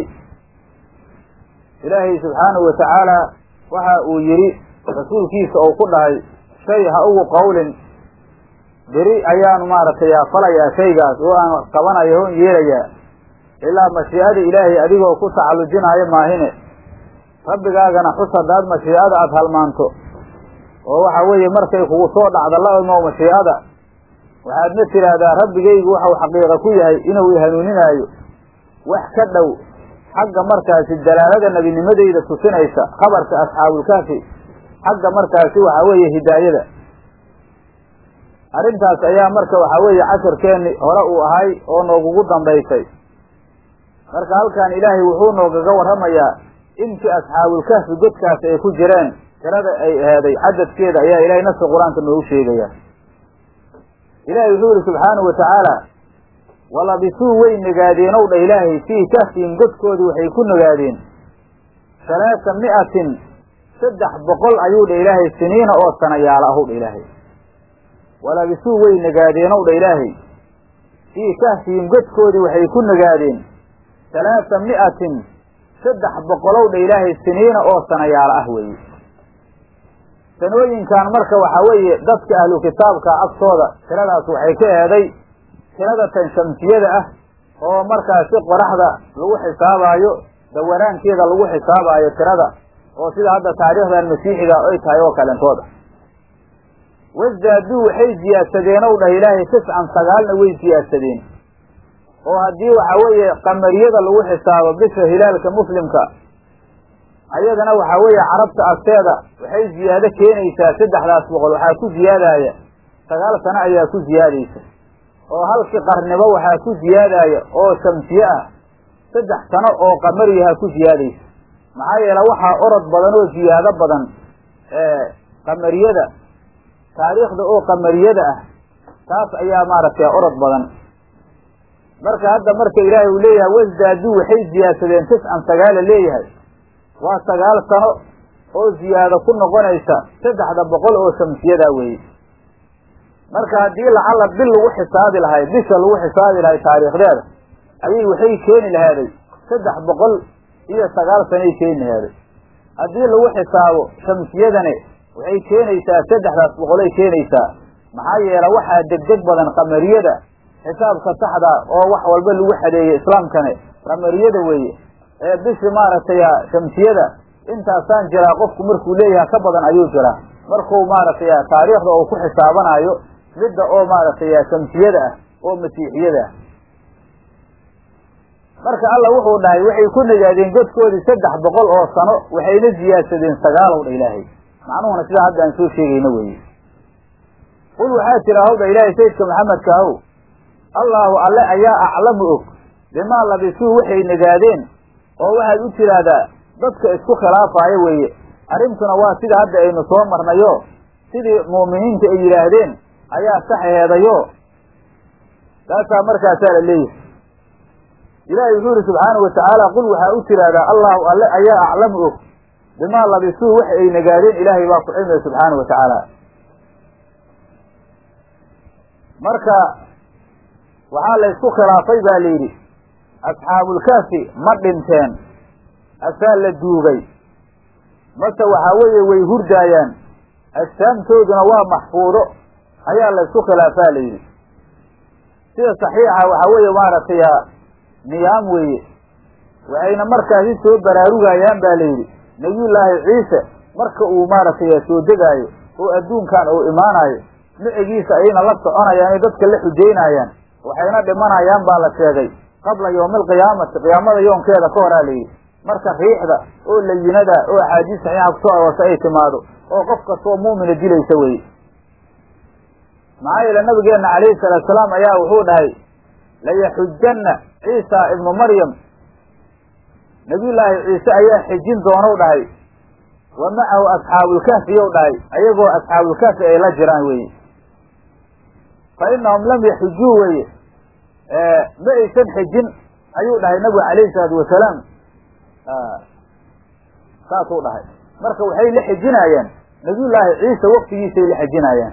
ilaahay subxaanahu watacaala waxa uu yidhi rasuulkiisa uu ku dhahay shay ha ugu qawlin beri ayaanu maaragtay falayaa shaygaas oo aan qabanayo oon yeelayaa ilaa mashiicada ilaahay adigoo ku tacallujinaayo maahine rabbigaagana xus haddaad mashiicada aada halmaanto oo waxa weeye markay kugu soo dhacda la imo mashiicada waxaadna tidhaahdaa rabbigaygu waxau xaqiiqa ku yahay inuu i hanuuninaayo wax ka dhow xagga markaasi dalaalada nebinimadeyda tusinaysa khabarka asxaabulkaafi xagga markaasi waxaa weeye hidaayada arrintaas ayaa marka waxaa weeye casharkeenni hore uu ahay oo noogugu dambaysay marka halkan ilaahay wuxuu noogaga warramayaa intii asxaabulkahfi godkaas ay ku jireen tirada ay aheeday cadadkeeda ayaa ilahay nafsi qur-aanka noogu sheegaya ilaahay wuxuu yihi subxaanahu watacaala walabisuu way nagaadeen ow dha ilaahay fii kahfihim godkoodii waxay ku nagaadeen halaasa mi'atin saddex boqol ayuu dha ilaahay siniina oo sanayaala ahow dha ilaahay walabisuu way nagaadeen ow dha ilaahay fii kahfihim godkoodii waxay ku nagaadeen halaasa mi'atin saddex boqolow dha ilaahay siniina oo sanayaala ah weeye sanooyinkan marka waxaa weeye dadka ahlu kitaabka agtooda tiradaas waxay ka eeday tirada tan shamsiyada ah oo markaasi qoraxda lagu xisaabaayo dawaraankeeda lagu xisaabaayo tirada oo sida hadda taariikhdan masiixiga ay tahay oo kalentooda wasdaaduu waxay siyaadsadeen ow dhah ilaahay tiscan sagaalna way siyaadsadeen oo haddii waxaa weeye qamariyada lagu xisaabo bisha hilaalka muslimka ayadana waxaa weeye carabta agteeda waxay ziyaado keenaysaa saddexdaas boqol waxaa ku ziyaadaya sagaal sano ayaa ku ziyaadaysa oo halkii qarnibo waxaa ku ziyaadaya oo shamsiye ah saddex sano oo qamariyaha ku ziyaadaysa maxaa yeele waxaa orod badan oo ziyaado badan qamariyada taariikhda oo qamariyada ah taas ayaa maaragtay orod badan marka hadda marka ilaahay uu leeyahay wasdaaduu waxay ziyaadsadeen tiscan sagaala leeyahay waa sagaal sano oo ziyaado ku noqonaysa saddexda boqol oo shamsiyadaa weeye marka haddii lacalla bil lagu xisaabi lahay bisha lagu xisaabi lahay taariikhdeeda ayay waxay keeni lahaaday saddex boqol iyo sagaal sanay keeni lahaaday haddii lagu xisaabo shamsiyadane waxay keenaysaa saddexdaas boqolay keenaysaa maxaa yeele waxaa degdeg badan qamariyada xisaabka saxda oo wax walba lagu xadeeyey islaamkane qamariyada weeye ee bishi maaragtay shamsiyada intaasaan jiraa qofku markuu leeyahay ka badan ayuu jiraa markuu maaragtay taariikhda uu ku xisaabanayo midda oo maaragtay shamsiyada ah oo masiixiyada ah marka alla wuxuu dhahay waxay ku nagaadeen godkoodii saddex boqol oo sano waxayna ziyaadsadeen sagaalow dha ilaahay macnuhuna sidaa hadda aan soo sheegayno weeye qul waxaa tira hawdha ilaahay sayidka maxamedka ahow allaahu alle ayaa aclamu og bimaa labisuu waxay nagaadeen oo waxaad u tiraahdaa dadka isku khilaafaayo weeye arrintuna waa sida hadda aynu soo marnayo sidii mu'miniinta ay yidhaahdeen ayaa saxeheedayo taasaa markaasaa la leeyahay ilaahay wuxuu yihi subxaanahu watacaala qul waxaa u tiraahdaa allahu alle ayaa aclamu og bimaa labisuu waxa ay nagaadeen ilaahay baa ku cilmiya subxaanahu watacaala marka waxaa la ysku khilaafay baa la yidhi asxaabulkaafi ma dhinteen asaa la duugay mase waxaa weeye way hurdaayaan ajsaamtooduna waa maxfuudo ayaa la ysku khilaafaa la yidhi sida saxiixa waxaa weeye maaragtay niyaam weeye waxayna markaasi soo baraarugayaan ba la yidhi nebiyullaahi ciise marka uu maaragtay soo degaayo oo adduunkan uu imaanayo micigiisa ayayna la soconayaan ay dadka la xujaynayaan waxayna dhimanayaan baa la sheegay qabla yawmi alqiyaamati qiyaamada yoonkeeda ka horaa layidhi marka riixda oo layinada oo axaadiis saxiixa kusoo aroorta ay timaado oo qof kastoo mu'mina dilaysa weye maxaa yeele nabigeenna calayhi salaatu salaam ayaa wuxuu dhahay layaxujanna ciisa ibnu maryam nabiyullaahi ciise ayaa xijin doonou dhahay wa macahu asxaabulkahfiyow dhahay ayagoo asxaabulkahfi ay la jiraan weye fa inahum lam yaxujuu weye ma aysan xijin ayuu dhahay nabigu calayhi salaatu wasalaam saasuu dhahay marka waxay la xijinaayaan nabiyullaahi ciise waktigiisay la xijinaayaan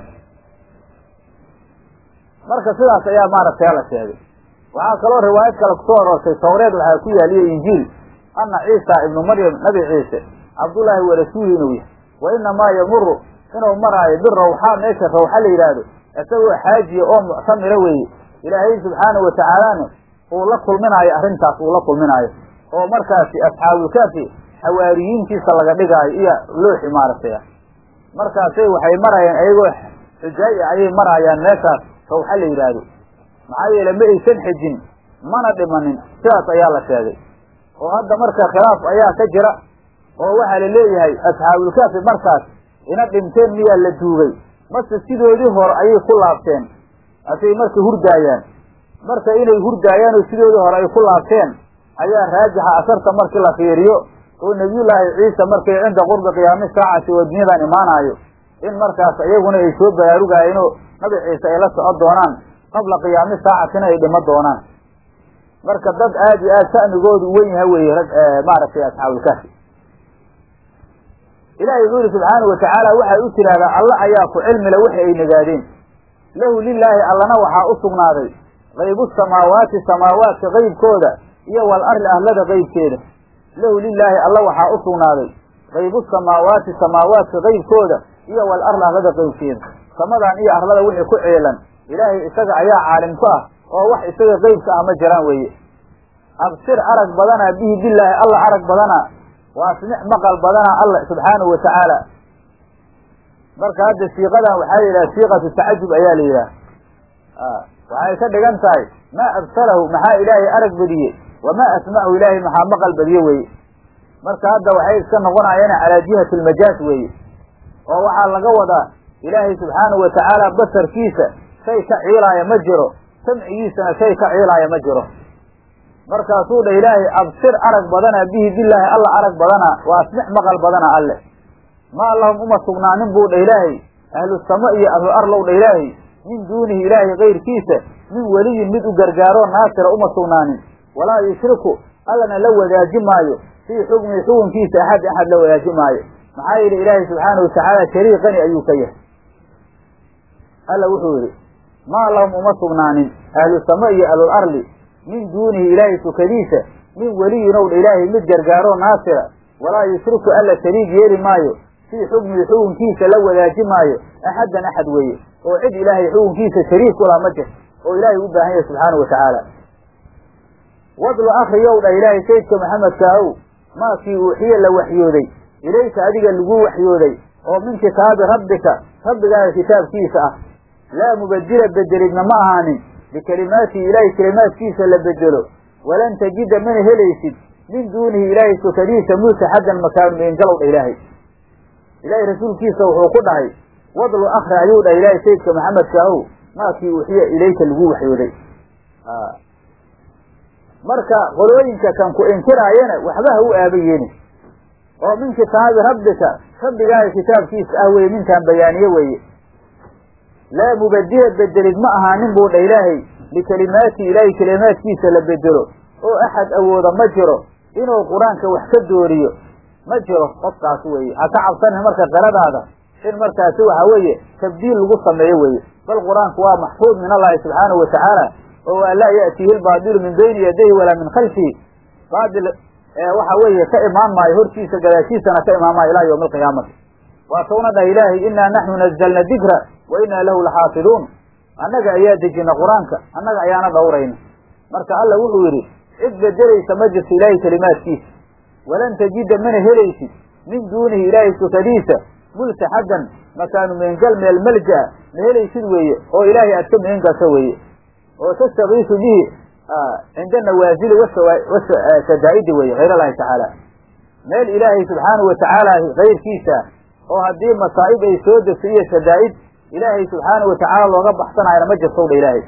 marka sidaas ayaa maaragtay la sheegay waxaa kaloo riwaayad kale kusoo aroortay tawreed waxaa ku yaaliye injiil ana ciisa ibnu maryam nabi ciise cabdullaahi wa rasuuli inuu yahay wa inamaa yamuru inuu maraayo birawxaa meesha rawxa la yidhaahdo isagoo xaajiya oo muctamira weeye ilaahay subxaanahu watacaalana uu la kulminaayo arrintaas uu la kulminaayo oo markaasi asxaabulkaafi xawaariyiintiisa laga dhigaayo iyo looxi maaragtay markaasay waxay marayaan ayagoo xujaay ah ayay maraayaan meeshaas rawxa la yidhaahdo maxaa yeele ma aysan xejin mana dhimanin sidaas ayaa la sheegay oo hadda marka khilaaf ayaa ka jira oo waxaa la leeyahay asxaabulkaafi markaas ina dhinteen miyaa la duugay mase sidoodii hore ayay ku laabteen asay marka hurdaayaan marka inay hurdaayaan oo sidoodii hore ay ku laabteen ayaa raajixa asarta markii la fiiriyo oo nebiyullaahi ciise markay cinda qurbi qiyaami saacati oo dunyadan imaanaayo in markaas iyaguna ay soo baraarugaayeenoo nabi ciise ay la socon doonaan qabla qiyaami saacatina ay dhimo doonaan marka dad aad iyo aad sha'nigoodu wen yaha weye rag maaragtay asxaabulkaafi ilaahay wuxuu yihi subxaanahu watacaala waxay u tidhaahdaa alla ayaa ku cilmile waxa ay nagaadeen lahu lilaahi allana waxaa u sugnaaday qaybu samaawaati samaawaadka qaybkooda iyo wal arli ahlada qaybkeeda lahu lilaahi alla waxaa u sugnaaday qaybu samaawaati samaawaadka qaybkooda iyo wal arli ahlada qaybkeeda samadan iyo arlada wixii ku ceelan ilaahay isaga ayaa caalim ku ah oo wax isaga qeybka ah ma jiraan weeye absir arag badanaa bihi bilaahi alla arag badanaa wa asmic maqal badanaa alla subxaanahu watacaala marka hadda siiqadan waxaa la yidhaha siiqatu tacajub ayaa la yidhaha waxay ka dhigan tahay maa absalahu maxaa ilaahay arag badiye wamaa asmachu ilaahay maxaa maqal badiye weeye marka hadda waxay iska noqonayaan calaa jihati almajaaz weeye oo waxaa laga wadaa ilaahay subxaanahu watacaala basarkiisa shay ka ciilaaya ma jiro samcigiisana shay ka ciilaaya ma jiro markaasuu dha ilaahay absir arag badanaa bihi bilaahi alla arag badanaa waa asmic maqal badana alle maa lahum uma sugnaanin buu dha ilaahay ahlu samo iyo ahlu arlow dha ilaahay min duunihi ilaahay kayrkiisa min weliyin mid u gargaaroo naasira uma sugnaanin walaa yushriku allana la wadaaji maayo fii xukmihi xukunkiisa axad axad la wadaaji maayo maxaa yeele ilaahay subxaanahu watacaala shariiqani ayuu ka yahay alla wuxuu yidhi maa lahum uma sugnaanin ahlu sama iyo ahlul arli min duunihi ilaahay sukadiisa min weliyin ow dha ilaahay mid gargaaroo naasira walaa yushriku alla shariig yeeli maayo fii xukmihi xukunkiisa la wadaaji maayo axaddan axad weeye oo cid ilaahay xukunkiisa shariik kula ma jirto oo ilaahay u baahan yahay subxaana wa tacaala wadlu akriyow dha ilaahay sayidka maxamedka ahow maakii uuxiye la waxyooday ilayka adiga lagu waxyooday oo min kitaabi rabbika rabbigaaga kitaabkiisa ah laa mubadila bedelidna ma ahaanin bikelimaatihi ilaahay kelimaadkiisa la bedelo walan tajida mana helaysid min duunihi ilaahay sukadiisa multaxadan makaanu meengalow dha ilaahay ilaahay rasuulkiisa wuxuu ku dhahay wadlu akri ayuu dhahay ilaahay sayidka maxamedka ahow maakii uuxiya ilayka lagu waxyooday marka qolooyinka kan ku inkiraayana waxba ha u aaba yeelin oo min kitaabi rabbika rabbigaaga kitaabkiisa ah weye minkaan bayaaniye weeye laa mubadila bedelid ma ahaanin buu dha ilaahay likelimaatihi ilaahay kelimaadkiisa la bedelo oo axad awooda ma jiro inuu qur-aanka wax ka dooriyo ma jiro qofkaas weeye ha ka cabsanin marka qiradaada in markaasi waxa weeye tabdiil lagu sameeyo weeye bal qur-aanku waa maxfuud min allahi subxaanahu wa tacaala oo waa laa ya'tiihi lbaadilu min bayni yadayhi walaa min khalfihi baadil waxa weeye ka imaan maayo hortiisa gadaashiisana ka imaan maayo ilaa yawmi alqiyaamati waa tawna dhah ilaahay inaa naxnu nazalna dikra wa inaa lahu laxaafiduun annaga ayaa dejina qur-aanka annaga ayaana dhowrayna marka alla wuxuu yidhi cid bedelaysa ma jirto ilaahay kelimaadkiisa walan tajida mana helaysid min duunihi ilaahay sukadiisa multaxadan makaanu meengal meel malja-a ma helaysid weeye oo ilaahay aad ka meen gasho weeye oo tastakiisu bihi cinda nawaasili washadaa'idi weye hayr allahi tacaala meel ilaahay subxaanahu watacaala kayrkiisa oo haddii masaa'ib ay soo degto iyo shadaa'id ilaahay subxaanahu watacaala looga baxsanayana ma jirtow dha ilaahay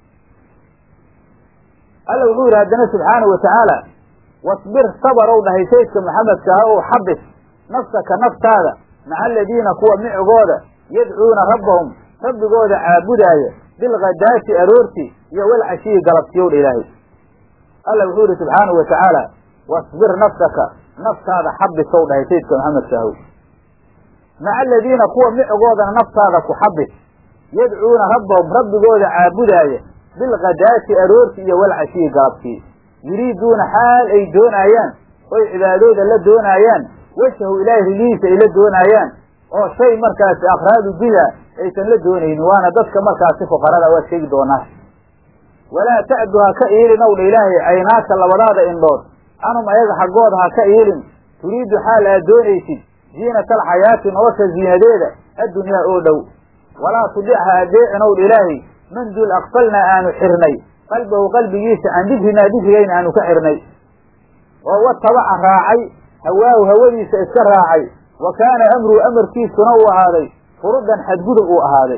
alla wuxuu yidhi haddana subxaanahu watacaala wasbir sabarow dhahay saydka maxamedka ah oo xabis nafsaka naftaada maca aladiina kuwa micigooda yadcuuna rabbahum rabbigooda caabudaaya bilghadaati aroorti iyo walcashiyi galabtiyow dha ilaahay alla wuxuu yihi subxaanahu wa tacaala wasbir nafsaka naftaada xabisow dhahay saydka maxamedka ahow maca aladiina kuwa micigoodana naftaada ku xabis yadcuuna rabbahum rabbigooda caabudaaya bilghadaati aroorti iyo walcashiyi galabtii yuriiduuna xaal ay doonaayaan oy cibaadooda la doonaayaan wejhahu ilaahay rigihiisa ay la doonaayaan oo shay markaasi akhraadu biha aysan la doonaynin waana dadka markaasi fuqarada waa sheegi doonaa walaa ta'du ha ka iilin ow dha ilaahay caynaaka labadaada indhood canhum ayaga xaggooda ha ka iilin turiidu xaal aad doonaysid ziinata alxayaati nolosha ziinadeeda addunyaa oo dhow walaa tudic ha adeecin ow dha ilaahay man dul aqfalnaa aanu xirnay qalbahu qalbigiisa can dikrinaa dikrigayna aanu ka xirnay oo watabaca raacay hawaahu hawadiisa iska raacay wa kaana amruhu amarkiisuna uu ahaaday furudan xadgudub uu ahaaday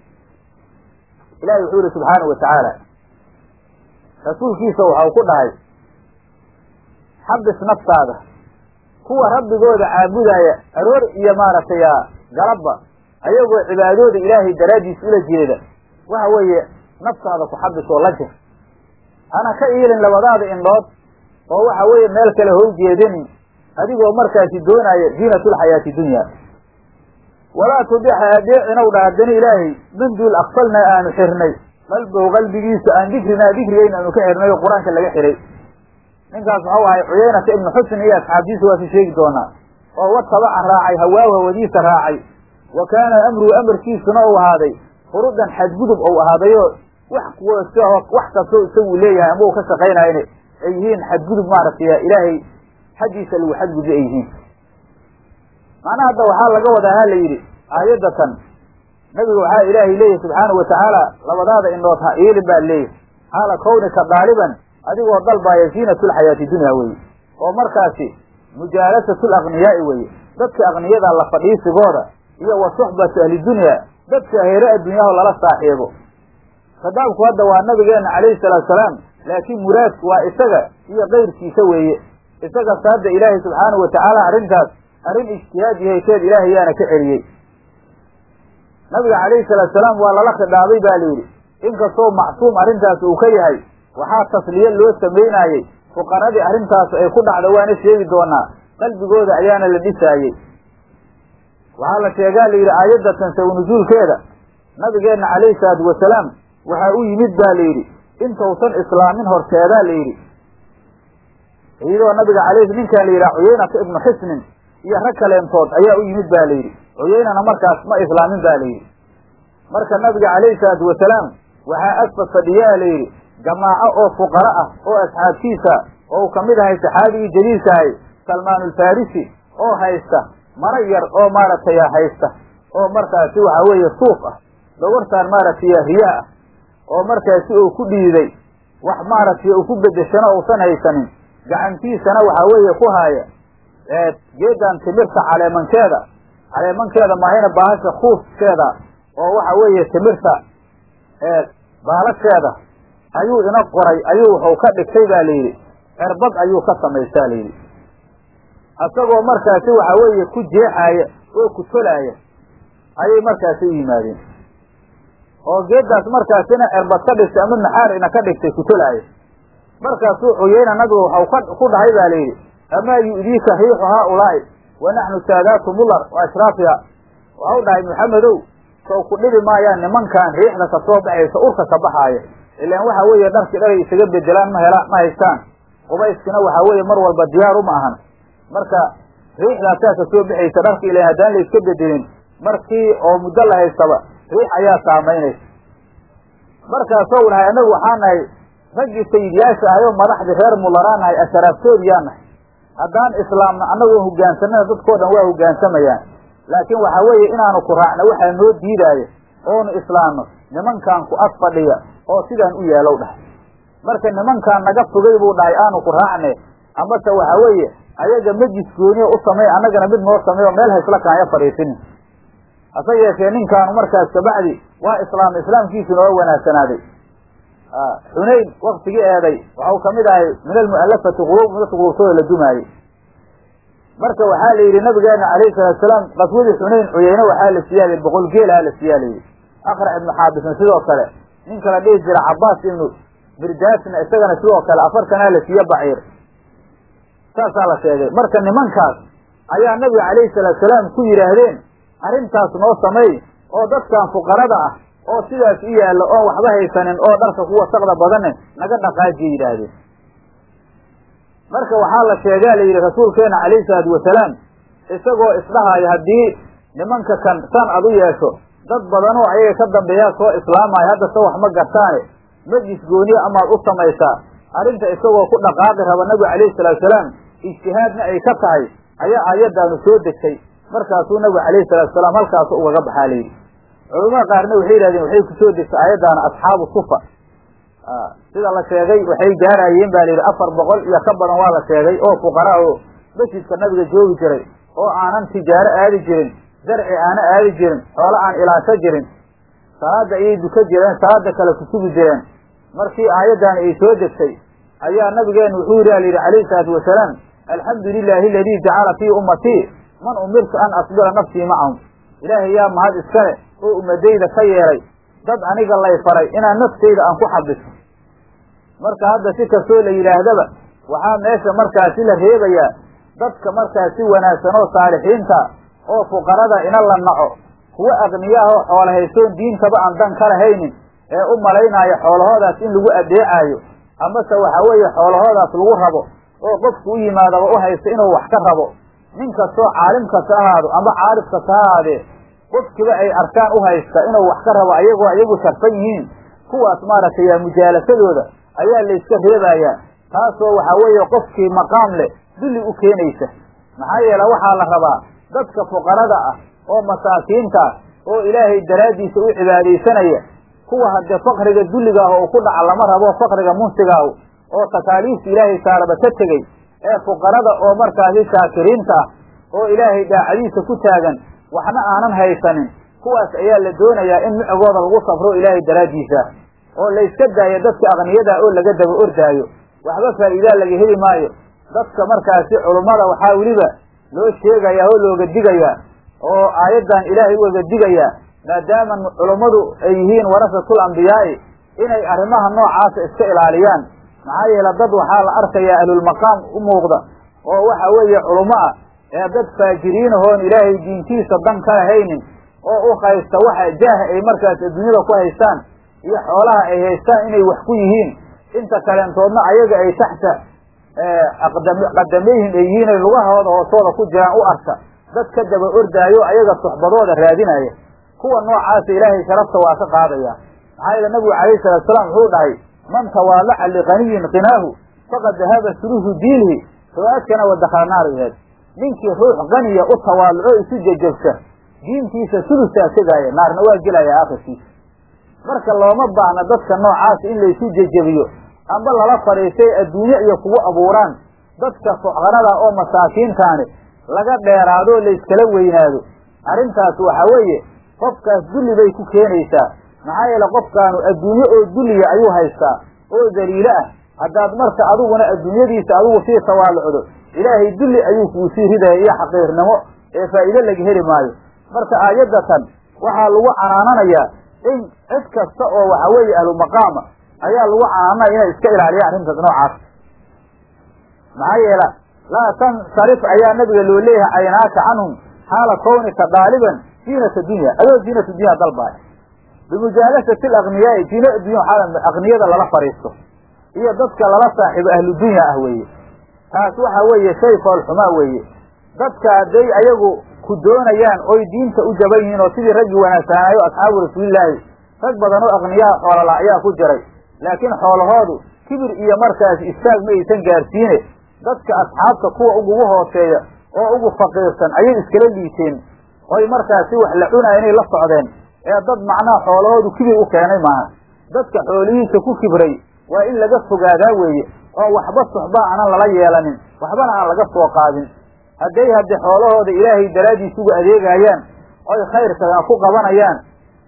ilahi wuxuu yihi subxaanahu wa tacaala rasuulkiisa waxau ku dhahay xabis naftaada kuwa rabbigooda caabudaaya aroor iyo maaragtay galabba ayagoo cibaadooda ilaahay daraaddiis ula jeeda waxa weeye naftaada ku xabis oo la jir hana ka iilin labadaada indhood oo waxa weeye meel kale how jeedinin adigoo markaasi doonaya ziinatulxayaati dunya walaa tudixa adeecinow dha haddana ilaahay man duul aqfalnaa aanu xirnay qalbow qalbigiisa aan dikrinaa dikrigayna aanu ka xirnay oo qur-aanka laga xiray ninkaas waxau ahay cuyeynata ibnu xusn iyo asxaabtiisa waa si sheegi doonaa oo watabaca raacay hawaahu hawadiisa raacay wa kaana amruhu amarkiisuna uu ahaaday furudan xadgudub ou ahaadayoo wax wax kastoo isagu leeyahay ama uu ka shaqaynayana ay yihiin xadgudub maaragtay ilaahay xaggiisa lagu xadgudbi ay yihiin macnaha hadda waxaa laga wadaa ha la yidhi aayadda tan nabiga waxaa ilaahay leeyahy subxaanahu watacaala labadaada indhood ha iilin baa leeyahy xaala kawnika daaliban adigoo dalbaaya ziinatulxayaati dunya weye oo markaasi mujaalasatu lakniyaai weye dadka akniyada la fadhiisigooda iyo wa suxbatu ahlidunya dadka heere adduunyaho lala saaxiibo khadaabku hadda waa nabigeena calayhi salaatu salaam laakiin muraadku waa isaga iyo kayrkiisa weeye isagase hadda ilaahay subxaanahu watacaala arrintaas arrin ijtihaad yahayteed ilaahay yaana ka celiyey nabiga calayhi salaatu salaam waa lala khidhaabay ba layidhi inkastoo macsuum arrintaas uu ka yahay waxaa tasliye loo samaynaayey fuqaradii arrintaas ay ku dhacda waana sheegi doonaa qalbigooda ayaana la dhisaayey waxaa la sheegaa la yidhi aayaddatan saw nusuulkeeda nabigeenna calayhi salaatu wasalaam waxaa u yimid baa la yidhi intausan islaamin horteedaa la yidhi iyadoo nabiga calayhi ninkaa la yidhaha cuyeynata ibnu xisnin iyo rag kaleentood ayaa u yimid ba la yidhi cuyeynana markaas ma islaamin ba la yidhi marka nabiga calayhi salaatu wasalaam waxaa agfa fadhiyaa la yidhi jamaaco oo fuqara ah oo asxaabtiisa oo uu kamid ahay saxaabigii jaliilka ahay salmaanulfarisi oo haysta mara yar oo maaragtay haysta oo markaasi waxa weeye suuq ah dhogortaan maaragtay riyaa ah oo markaasi uu ku dhiiday wax maaragtay uu ku bedeshano uusan haysanin gacantiisana waxaa weeye ku haaya geedan timirta caleemankeeda caleemankeeda maahayna baahasha kuuskeeda oo waxa weeye timirta baalasheeda ayuu ina qoray ayuu wuxuu ka dhigtay ba la yidhi cirbad ayuu ka samaystaa la yidhi isagoo markaasi waxa weeye ku jeexaaya oo ku tolaaya ayay markaasi u yimaadeen oo geedaas markaasina cirbad ka dhigtay ama naxaar ina ka dhigtay ku tolaaya markaasuu cuyeyna nabigu waxau ku dhahay ba la yidhi amaa yu'diika riixu haaulaa'i wa naxnu saadaatu mular wa ashraafiha waxau dhahay maxamedow sow ku dhibi maayaan nimankan riixda ka soo baxaysa urka ka baxaaya ilaan waxa weeye dharkii dhalay isaga bedelaan ma hela ma haystaan qubayskina waxa weeye mar walba diyaaru ma ahan marka riixdaasaa ka soo baxaysa dharka ilan haddaan la iska bedelin markii oo muddo la haystaba riix ayaa saamaynaysa markaasou dhahay annagu waxaa nahay raggii sayidyaasha ahay oo madaxdii reer mularaan nahay asharaaftoodiyaa nahay haddaan islaamna annagoo hogaansanana dadkoo dhan waa hogaansamayaan laakiin waxa weeye inaanu ku raacno waxaa noo diidaaya oonu islaamno nimankan ku ag fadhiya oo sidaan u yeelow dhahay marka nimankaan naga fogay buu dhahay aanu ku raacne amase waxa weeye ayaga majis gooniya u samey annagana mid noo sameeyo meel haysla kaanya fadhiisinin hase yeeshee ninkaanu markaas kabacdi waa islaamay islaamkiisuna waa wanaagsanaaday xunayn waktigii eeday waxau kamid ahay min almu'alafati quluub dadka quluubtooda la dumaayey marka waxaa la yidhi nabigeena alayhi salaatu salaam qaswadii xunayn cuyeyne waxaa la siiyaalay boqol geelaha la siiyaa layidhi akrac ibnu xaabisna sidoo kale ninka la dhihi jira cabaas ibnu birdaasna isagana sidoo kale afartanaa la siiye baciir saasaa la sheegay marka nimankaas ayaa nabiga calayhi salaatu salaam ku yidhaahdeen arrintaas noo sameey oo dadkan fuqarada ah oo sidaas u yaallo oon waxba haysanin oo dharka ku wasaqda badane naga dhaqaajiya yidhaahdeen marka waxaa la sheegaa la yidhi rasuulkeena calayhi salaatu wasalaam isagoo isdhahaayo haddii nimanka kan san ad u yeesho dad badanoo ayaga ka dambeeyaa soo islaamaayo hadda se wax ma gartaane majlis gooniya amaad u samaysaa arrinta isagoo ku dhaqaaqi raba nabigu calayhi salaatu salaam ijtihaadna ay ka tahay ayaa aayaddaanu soo degtay markaasuu nabigu calayhi salatu salaam halkaasu ugaga baxaa layidhi culamada qaarna waxay yidhahdeen waxay kusoo degtay aayaddaana asxaabu sufa sida la sheegay waxay gaarayeen ba layidhi afar boqol iyo ka badan waa la sheegay oo fuqara oo masjidka nabiga joogi jiray oo aanan tijaaro aadi jirin zarci aana aadi jirin xoolo aan ilaasho jirin salaada ayay duka jireen salaada kale kusugi jireen markii aayaddaani ay soo degtay ayaa nabigeenu wuxuu yidhi alayidhi calayhi salaatu wasalaam alxamdu lilahi aladii jacala fii ummatii man umirtu an asbira nafsii macahum ilaahay yaa mahad iskale oo ummadayda ka yeelay dad aniga lay faray inaan naftayda aan ku xabiso marka hadda si kastoo la yidhaahdaba waxaa meesha markaasi la reebayaa dadka markaasi wanaagsan oo saalixiinta oo fuqarada ina la naco kuwa aqniyaahoo xoola haysoon diintaba aan dan ka lahaynin ee u malaynaayo xoolahoodaas in lagu adeecaayo amase waxa weeye xoolahoodaas lagu rabo oo qofku u yimaadaba u haysta inuu wax ka rabo nin kastoo caalim kasta ahaado ama caarif kasta ha ahaadee qofkiba ay arkaan u haysta inuu wax ka rabo ayagoo iyagu sharfan yihiin kuwaas maaragtay mujaalasadooda ayaa layska reebayaa taasoo waxaa weeye qofkii maqaam leh dulli u keenaysa maxaa yeele waxaa la rabaa dadka fuqarada ah oo masaakiinta ah oo ilaahay daraaddiisa u cibaadaysanaya kuwa haddee fakriga dulliga ah oo ku dhaca lama rabo fakriga munsigaahu oo takaaliifta ilaahay saaraba ka tegey ee fuqarada oo markaasi shaakiriinta ah oo ilaahay daacadiisa ku taagan waxna aanan haysanin kuwaas ayaa la doonayaa in micigooda lagu safro ilaahay daraaddiisa oo layska daayo dadka aqniyada oo laga daba ordaayo waxba faa'iidaa laga heli maayo dadka markaasi culummada waxaa weliba loo sheegayaa oo looga digayaa oo aayaddan ilaahay ugaga digayaa maadaama culummadu ay yihiin warasatul ambiyaa'i inay arrimaha noocaasa iska ilaaliyaan maxaa yeele dad waxaa la arkayaa ahlulmaqaam u muuqda oo waxa weeye culummo ah ee dad faajiriinahoon ilaahay diintiisa dan ka lahaynin oo u haysta waxa jaaha ay markaas adduunyada ku haystaan iyo xoolaha ay haystaan inay wax ku yihiin inta kaleentoodna ayaga ay taxta qadamayhim ay yihiin ay lugahooda hoostooda ku jiraan u arka dad ka daba ordaayo ayaga suxbadooda raadinaya kuwa noocaasa ilaahay sharafta waa ka qaadaya maxaa yeele nabigu calayhi salatu salaam wuxuu dhahay man tawaalaca liqaniyin qinaahu faqad dahaba suluhu diinihi riwaayadkana wa dakhala naar aheed ninkii ruux qaniya u tawaaluco isu jejabsa diintiisa sulusaa tegaaya naarna waa gelaya aakhirkiisa marka looma baahna dadka noocaasa in laysu jejebiyo amba lala fadhiistay adduunye iyo kugu abuuraan dadka fuqarada oo masaakiintaani laga dheeraadoo layskala weynaado arrintaas waxa weeye qofkaas dulli bay ku keenaysaa maxaa yeele qofkaanu adduunye oo dulliya ayuu haystaa oo daliilo ah haddaad marka adiguna adduunyadiisa adigu sii tawaalucdo ilaahay dulli ayuu kuu sii ridaya iyo xaqiirnimo ee faa'iide laga heli maayo marka aayaddatan waxaa lagu canaananayaa in cid kasta oo waxa weeye ahlu maqaama ayaa lagu canaananaya inay iska ilaaliyaan arrintaas noocaas maxaa yeela laa tansarif ayaa nabiga loo leeyahay aynaaka canhum xaala kawnika daaliban ziinata dunya adoo ziinata dunya dalbaay bimujaalasati alakniyaai ziina addunya waxaa akniyada lala fadhiisto iyo dadka lala saaxiibo ahlu dunya ah weeye taas waxa weeye shay foolxumaa weeye dadka hadday ayagu ku doonayaan oy diinta u jaban yihiin oo sidii raggii wanaagsaanayo asxaabu rasuulilaahi rag badan oo akniyaha xoolala ayaa ku jiray laakiin xoolahoodu kibir iyo markaas istaag ma aysan gaarsiine dadka asxaabta kuwa ugugu hooseeya oo ugu faqiirsan ayay iskala liiteen oy markaasi wax la cunaya inay la socdeen ee dad macnaha xoolahoodu kibir u keenay maaha dadka xoolihiisa ku kibray waa in laga fogaadaa weeye oo waxba suxba aanan lala yeelanin waxbana aan laga soo qaadin hadday hadde xoolahooda ilaahay daraaddiis ugu adeegayaan oy khayrka ku qabanayaan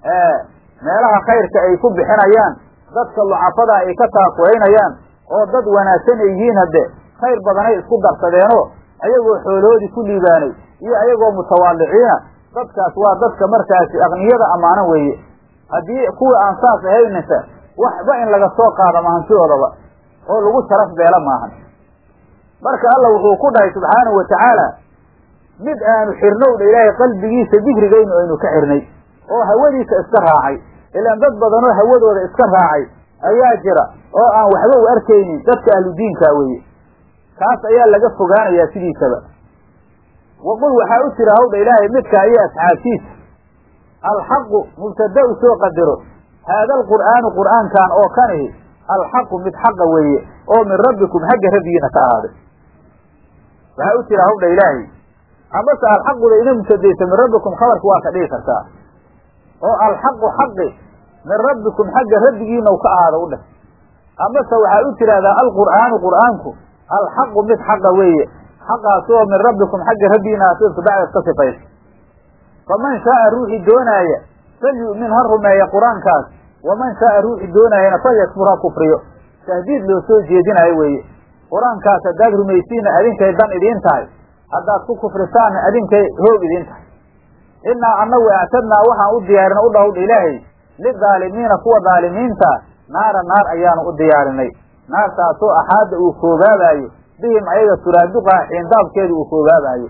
meelaha khayrka ay ku bixinayaan dadka lucafada ay ka taakuraynayaan oo dad wanaagsan ay yihiin hadde khayr badanay isku darsadeenoo ayagoo xoolahoodii ku liibaanay iyo ayagoo mutawaaliciina dadkaas waa dadka markaasi akniyada ammaanan weeye haddii kuwa aan saas ahaynasa waxba in laga soo qaado mahantidoodaba oo lagu sharaf beela maahan marka alla wuxuu ku dhahay subxaanahu wa tacaala mid aanu xirnowdha ilaahay qalbigiisa dikrigaynu aynu ka xirnay oo hawadiisa iska raacay ilaan dad badanoo hawadooda iska raacay ayaa jira oo aan waxba u arkaynin dadka ahludiinkaa weeye kaas ayaa laga fogaanayaa sidiisaba waqul waxaa u jira hawdha ilaahay midkaa iyo asxaabtiisa alxaqu mubtada u soo qadaro haada alqur'aanu qur'aankan oo kanihi alxaqu mid xaqa weeye oo min rabbikum xagga rabbigiina ka ahaaday waxaa u jira hawdha ilaahay amase alxaquda ina mubtadaysa min rabbikum khabarka waa ka dhigi kartaa oo alxaqu xaqi min rabbikum xagga rabbigiina ka ahaada u dheh amase waxaa u tidhahdaa alqur'aanu qur'aanku alxaqu mid xaqa weeye xaqaasi oo min rabbikum xagga rabbigiina asidka bacdas ka sifaysa faman shaaa ruuxii doonaaya falyu'min ha rumeeya qur-aankaas waman shaaa ruuxii doonaayana falyakfur ha kufriyo tahdiid loo soo jeedinayo weeye qur-aankaas haddaad rumaysiinna adinkay dan idiin tahay haddaad ku kufrisaanna adinkay hoog idiin tahay innaa annagu actadnaa waxaan u diyaarinay u dhawdha ilaahay lidaalimiina kuwa daalimiinta naara naar ayaanu u diyaarinay naartaasoo axaadda uu koobaabaayo bihim ayaga suraaduqaha xiindaabkeeda uu koobaabaayo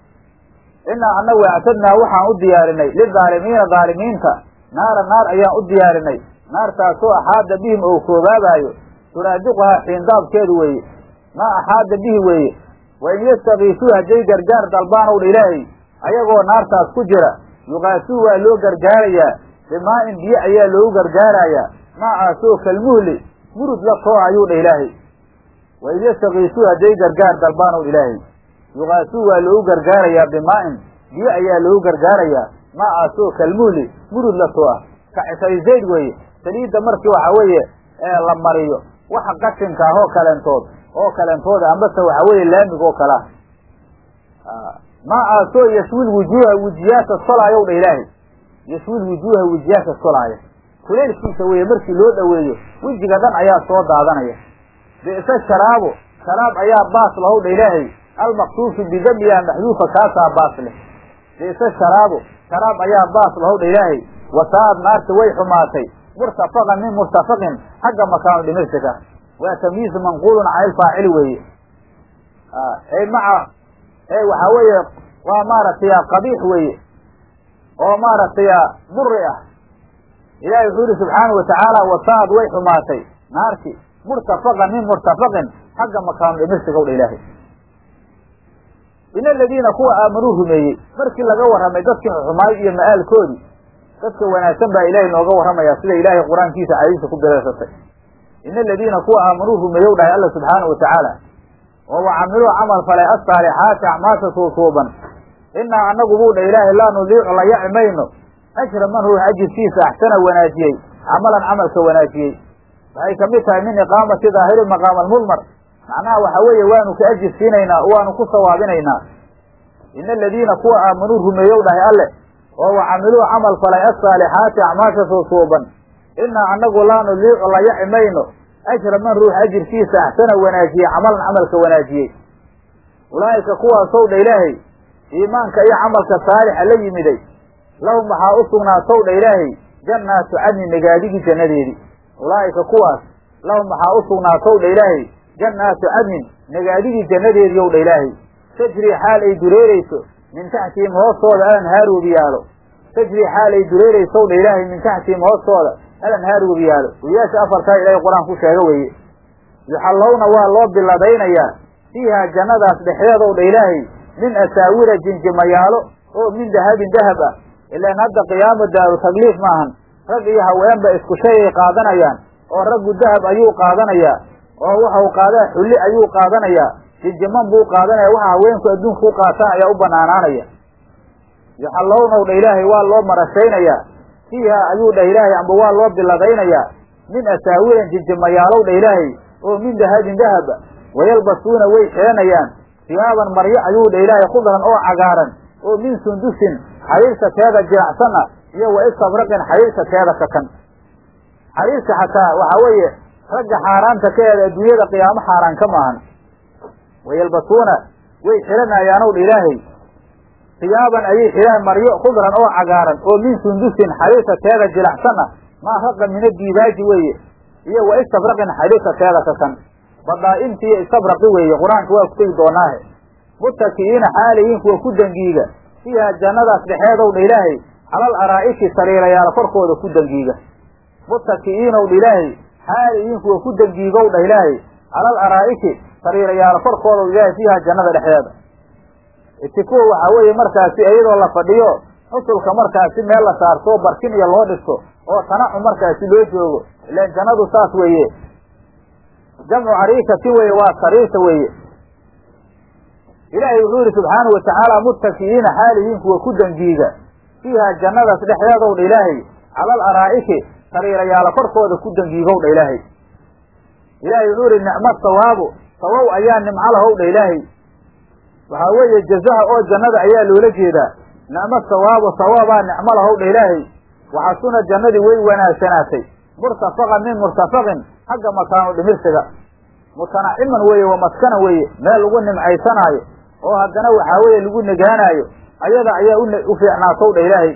innaa annagu actadnaa waxaan u diyaarinay lidaalimiina daalimiinta naara naar ayaan u diyaarinay naartaasoo axaada bihim ou koobaabaayo suraaduqaha xiindaabkeedu weeye maa axaada bihi weeye wain yastakiisuu hadday gargaar dalbaan owdha ilaahay ayagoo naartaas ku jira yuqaasuu waa loo gargaarayaa bimaa-in biyo ayaa loogu gargaarayaa maacaasoo kalmuhli murud la too ayuu dha ilaahay wain yastakiisuu hadday gargaar dalbaan owdha ilaahay yuqaasuu waa loogu gargaarayaa bimaa-in biyo ayaa loogu gargaarayaa maacaasoo kalmuhli murud la too ah kacisay zayd weeye saliidda markii waxa weeye la mariyo waxa qashinka ah oo kaleentood oo kaleentooda ambase waxa weeye laamig oo kalea maacaasoo yashwil wujuuha wejiyaasha solaayow dha ilaahay yashwil wujuuha wejiyaasha solaaya kuleelkiisa weeye markii loo dhoweeyo wejiga dhan ayaa soo daadanaya bi'se sharaabo sharaab ayaa baas lahow dha ilaahay almaqsuufu bidamiha maxduufa kaasaa baas leh bi'se sharaabo sharaab ayaa baas lahow dha ilaahay wasaa'ad naarta way xumaatay murtafaqan min murtafaqin xagga makaanu dhimirsiga waa tamyiiz manquulun cani ilfaacili weeye ay maca waxaa weeye waa maaragtay qabiix weeye oo maaragtay buri ah ilaahay wuxuu yihi subxaanau watacaala wasaad way xumaatay naarti murtafaqan min murtafaqin xagga makaanu dhimirsiga dha ilaahay in aladiina kuwa aamanuu rumeeyey markii laga warramay dadkii xumaay iyo ma'aalkoodii dadka wanaagsan baa ilaahay nooga warramaya sida ilaahay qur-aankiisa cadiisa ku bilaysatay in aladiina kuwa aamanuu rumeeyow dhahay alla subxaanau watacaala oo wa camiluu camal falay asaalixaati acmaasha tuutuuban inaa anagu buu dha ilaahay laa nudiicu la yaci mayno ajra man ruux ajirkiisa axsana wanaajiyey camalan camalka wanaajiyey waxay kamid tahay min iqaamati daahiri maqaama almudmar macnaha waxa weeye waanu ka ajir siinaynaa waanu ku sawaabinaynaa ina aladiina kuwa aamanuu rumeeyow dhahay alle oo wa camiluu camal falay asaalixaati acmaasha tuutuuban inaa anagu laa nudiicu la yaci mayno ajra man ruux ajirkiisa axsana wanaajiyey camalan camalka wanaajiyey ulaa'ika kuwaasow dha ilaahay iimaanka iyo camalka saalixa la yimiday lahum waxaa u sugnaatow dha ilaahay jannaatu cadni nagaadigii jannadeedii ulaa'ika kuwaas lahum waxaa u sugnaatow dha ilaahay jannaatu cadnin nagaadigii jannadeedii ow dha ilaahay tajrii xaal ay dureereyso min taxtihim hoostooda alanhaar webiyaalo tajrii xaal ay dureereysow dha ilaahay min taxtihim hoostooda alanhaar webiyaalo webiyaasha afartaa ilaahay qur-aan ku sheega weeye yuxallowna waa loo biladaynayaa fiihaa jannadaas dhexdeedow dha ilaahay min asaawira jinjimayaalo oo min dahabin dahab ah ilaan hadda qiyaamo daaru tagliif maahan rag iyo haweenba isku shay ay qaadanayaan oo raggu dahab ayuu qaadanayaa oo waxau qaadaa xulli ayuu qaadanayaa jinjiman buu qaadanaya waxa haweenku adduunka u qaataan ayaa u banaanaanaya yuxallownow dha ilaahay waa loo marashaynayaa fiiha ayuu dhah ilaahay amba waa loo biladaynayaa min asaawiran jinjimayaalow dha ilaahay oo min dahabin dahaba wayalbasuuna way xeenayaan siyaaban maryo ayuu dha ilaahay khudran oo cagaaran oo min sundusin xariirka teeda jiracsan ah iyo wa istabraqin xariirka teeda kakan xariirka xataa waxaa weeye ragga xaaraanta ka eeda adduunyada qiyaamo xaaraan ka maahan wayalbasuuna way xiranayaanow dha ilaahay siyaaban ayay xidhaan maryo khudran oo cagaaran oo min sundusin xariirka teeda jilacsan ah maa raqa mina diibaaji weeye iyo wa istabraqin xariirka teeda kakan badaainti iyo istabraqi weeye qur-aanka waa ku tegi doonaahe mutaki'iina xaalayiin kuwa ku dangiiga fiiha jannadaas dhexeedow dha ilaahay calal araa'iki sariirayaal korkooda ku dangiiga mutaki'iinow dha ilaahay xaalayiin kuwa ku dangiigow dhah ilaahay calal araa'iki sariirayaal korkooda ilaahay fiiha jannada dhexdeeda itikuwa waxaa weeye markaasi iyadoo la fadhiyo xusulka markaasi meel la saarto barkin iyo loo dhisto oo tanacu markaasi loo joogo ilaan jannadu saas weeye jamcu cariikatin weeye waa sariirta weeye ilaahay wuxuu yidhi subxaanahu watacaala muttaki'iina xaalihiin kuwa ku dangiiga fiiha jannadaas dhexdeedow dha ilaahay calal araa'iki sariirayaala korkooda ku dangiigow dha ilaahay ilaahay wuxuu yihi nicmo sawaabu sawow ayaa nimco lahow dha ilaahay waxaa weeye jazaha oo jannada ayaa loola jeedaa nicmo sawaabu sawaabaa nicmo lahow dha ilaahay waxasuna jannadii way wanaagsanaatay murtafaqan min murtafaqin xagga makaanu dhimirsiga mutanaciman weeye wa maskana weeye meel lagu nimcaysanaayo oo haddana waxaa weeye lagu negaanaayo ayada ayaa u fiicnaatow dha ilaahay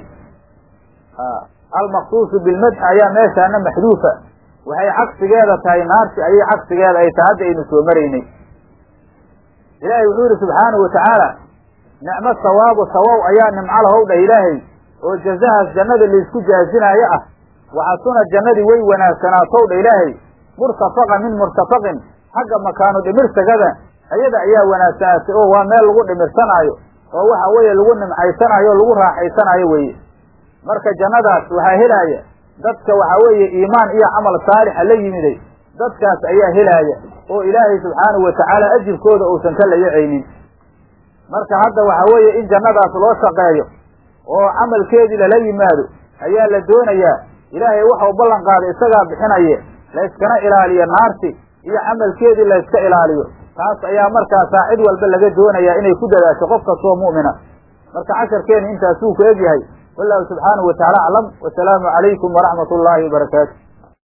almaqsuusu bilmadxi ayaa meeshaana maxduufa waxay cagsigeeda tahay naarti ayay cagsigeeda ay tahay hadda aynu soo maraynay ilaahay wuxuu yihi subxaanahu watacaala nicmo sawaabu sawow ayaa nimco lahow dhah ilaahay oo jazahaas jannada laysku jaazinaayo ah waxasuna jannadii way wanaagsanaatow dha ilaahay murtafaqan min murtafaqin xagga makaanu dhimirsagada ayada ayaa wanaagsanaatay oo waa meel lagu dhimirsanaayo oo waxa weeye lagu nimcaysanaayo o lagu raaxaysanaayo weeye marka jannadaas waxaa helaaya dadka waxaa weeye iimaan iyo camal saalixa la yimiday dadkaas ayaa helaaya oo ilaahay subxaanahu watacaala ajirkooda uusan ka layacaynin marka hadda waxaa weeye in jannadaas loo shaqeeyo oo camalkeedii lala yimaado ayaa la doonayaa ilaahay waxau ballan qaaday isagaa bixinaye layskana ilaaliyo naarti iyo camalkeedii layska ilaaliyo taas ayaa markaasaa cid walba laga doonayaa inay ku dadaasho qof kastoo mu'mina marka casharkeeni intaasuu ku egyahay wallahu subxaanahu watacaala aclam wasalaamu calaykum waraxmat ullaahi wabarakaatu